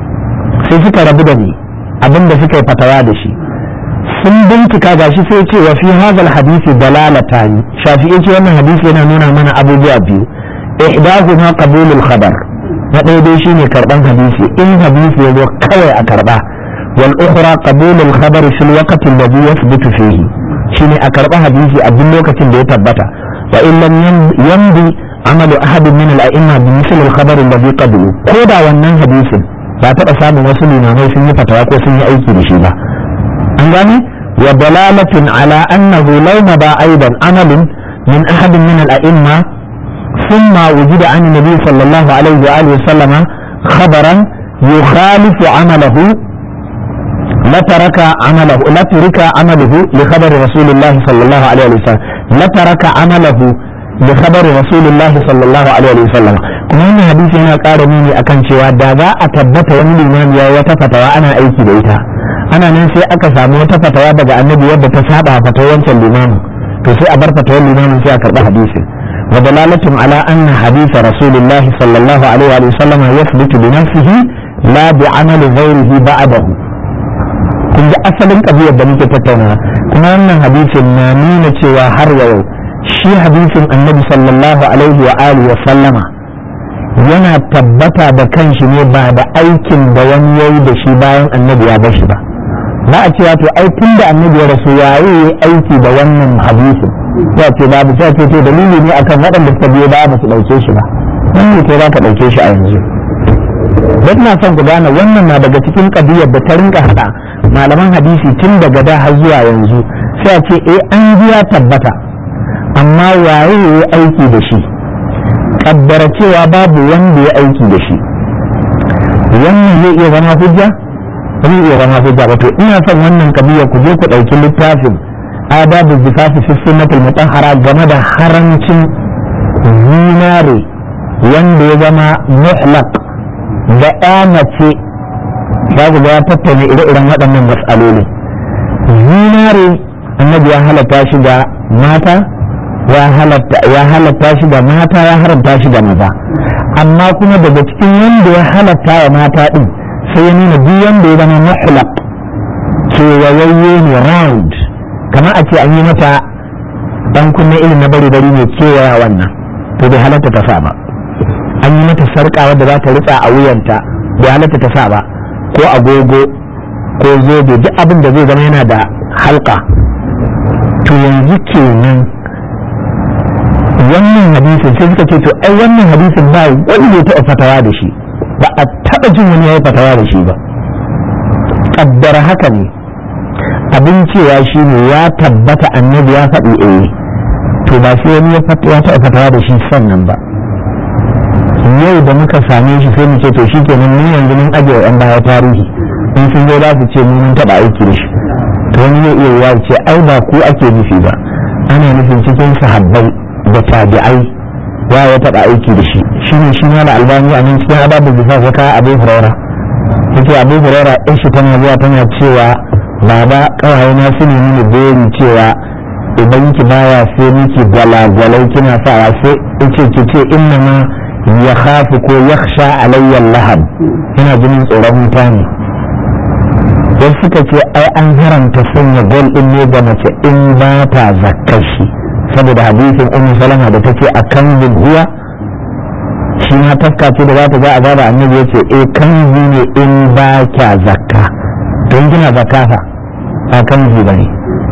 sai suka rabu da ni abin da suka yi fatawa da shi sun bincika gashi sai ce wa fi hadal hadisi dalalatan shafi'i ce wannan hadisi yana nuna mana abubuwa biyu ihdahuma qabulul khabar na ɗaya dai shine karban hadisi in hadisi ya zo kawai a karba wal ukhra qabulul khabar fil waqti alladhi yathbutu fihi shine a karba hadisi a duk lokacin da ya tabbata wa in lam yamdi amalu ahadin min al a'imma bi misl al khabar alladhi qabulu ko da wannan hadisin ba taɓa samun wasu limamai sun yi fatawa ko sun yi aiki da shi ba an gane wa dalalatin ala annahu law mada aidan amalin min ahad min al-a'imma thumma wujida an nabi sallallahu alaihi wa alihi sallama khabaran yukhalifu amalahu la taraka amalahu la turika amaluhu li khabari rasulillah sallallahu alaihi wa sallam la taraka amalahu li khabari rasulillah sallallahu alaihi wa sallam kuma wannan hadisi yana ƙara nuni akan cewa da za a tabbata wani limami ya wata fatawa ana aiki da ita ana nan sai aka samu wata fatawa daga annabi wadda ta saba fatawar wancan limamin to sai a bar fatawar limamin sai a karɓi hadisin wa dalalatun ala anna hadisa rasulullah sallallahu alaihi wa sallam yathbutu bi nafsihi la bi amali ghayrihi ba'dahu kun ji asalin kabiyar da muke tattauna kuma wannan hadisin na nuna cewa har yau shi hadisin annabi sallallahu alaihi wa alihi wa sallama yana tabbata da kanshi ne ba da aikin da wani yayi da shi bayan annabi ya bar shi ba ba a cewa to ai tun da annabi ya rasu yayi yayi aiki da wannan hadisin ya ce babu sai ce to dalili ne akan waɗanda suka biyo ba ba su ɗauke shi ba wannan ce za ka ɗauke shi a yanzu dan na son ku gane wannan na daga cikin kabiyar da ta rinka hada malaman hadisi tun daga da har zuwa yanzu sai a ce eh an ji ya tabbata amma waye yayi aiki da shi kaddara cewa babu wanda ya aiki da shi wannan zai iya zama hujja zai iya zama hujja ba to ina son wannan kabiya ku je ku ɗauki littafin adabu zifafi fi sunnatul mutahhara game da harancin zinare wanda ya zama muhlaq da ya mace za ku ga ya tattauna ire-iren waɗannan mas'aloli zinare annabi ya halatta shi ga mata ya halatta shi da mata ya haramta shi da maza amma kuma daga cikin wanda ya halatta wa mata din sai ya nuna duk wanda ya zama muhlaq kewayayye ne round kamar a ce an yi mata dan kunne irin na bari bari ne kewaya wannan to bai halatta ta sa ba an yi mata sarƙa wadda za ta ritsa a wuyanta bai halatta ta sa ba ko agogo ko zobe duk abin da zai zama yana da halka to yanzu kenan wannan hadisin sai suka ce to ai wannan hadisin ba wanda ya taɓa fatawa da shi ba a taɓa jin wani ya yi fatawa da shi ba ƙaddara haka ne a abin cewa shi ne ya tabbata annabi ya faɗi eh to ba sai wani ya taɓa fatawa da shi sannan ba yau da muka same shi sai mu ce to shi kenan mun yanzu mun ajiye yan baya tarihi in sun zo za su ce mun taɓa aiki da shi to wani zai iya ya ce ai ba ku ake nufi ba ana nufin cikin sahabbai da tabi'ai ya ya taɓa aiki da shi shine shi ma da albani a nan cikin adabu bisa ya kawo abu huraira yace abu huraira ɗan shi tana zuwa tana cewa baba kawai na su ne mini beri cewa idan ki baya sai miki gwalagwalai kina sawa sai yace ki ce inna ma ya khafu ko yakhsha alayya lahab yana jinin tsoron mutane sai suka ce ai an haramta sanya gol din ne ga mace in ba ta zakkar shi saboda hadisin ummu salama da take a kan huwa shi ma tafka ce da za ta ga azaba annabi ya ce eh kan ne in ba kya zakka don kina zakka fa ba kan ba ne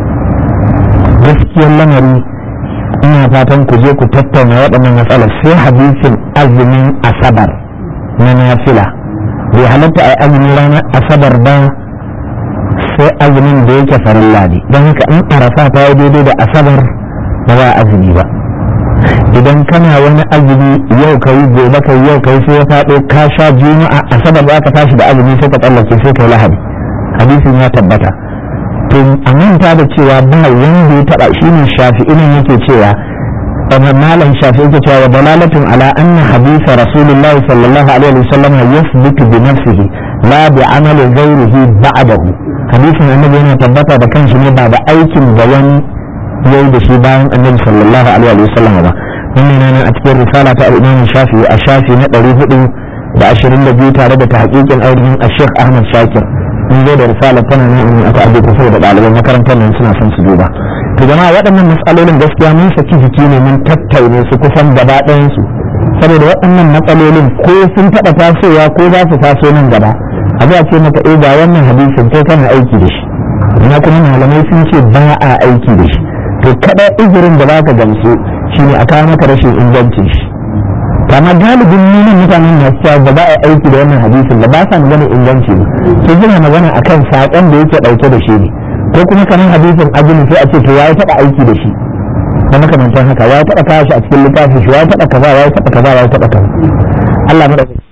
gaskiyar lamari ina fatan ku je ku tattauna waɗannan matsalar sai hadisin azumin asabar na nafila bai halatta a azumin ranar asabar ba sai azumin da yake farilla ne don haka in arafa ta yi daidai da asabar ba za azumi ba idan kana wani azumi yau ka yi gobe ka yau ka yi sai ya faɗo ka sha juma'a asabar za ka tashi da azumi sai ka tsallake sai ka yi lahadi hadisin ya tabbata to a manta da cewa ba wanda ya taɓa shi ne shafi'inin yake cewa amma malam shafi yake cewa wa dalalatun ala anna hadisa rasulullahi sallallahu alaihi wasallam yasbutu bi nafsihi la bi amali ghairihi ba'dahu hadisin annabi yana tabbata da kanshi ne ba da aikin da wani yayi da shi bayan annabi sallallahu alaihi wasallam ba wannan yana a cikin risala ta al-imam shafi a shafi na 422 tare da tahqiqin ainihin Sheikh Ahmad Shakir in zo da risala tana nan in aka aje kusa da ɗaliban makarantar nan suna son su duba to jama'a waɗannan matsalolin gaskiya mun saki jiki ne mun tattaune su kusan gaba ɗayan su saboda waɗannan matsalolin ko sun taɓa tasowa ko za su taso nan gaba a za ce maka eh ga wannan hadisin kai kana aiki da shi ina kuma malamai sun ce ba a aiki da shi to kada izirin da za ka gamsu shine a kawo maka rashin ingancin shi kama galibin nuna mutanen masu cewa ba za a aiki da wannan hadisin da ba sa magana inganci ba su suna magana akan saƙon da yake ɗauke da shi ne ko kuma kamar hadisin ajini sai a ce to ya taɓa aiki da shi na makamantan haka ya taɓa kawo shi a cikin littafin shi ya taɓa kaza ya taɓa kaza ya taɓa kaza Allah madaukakin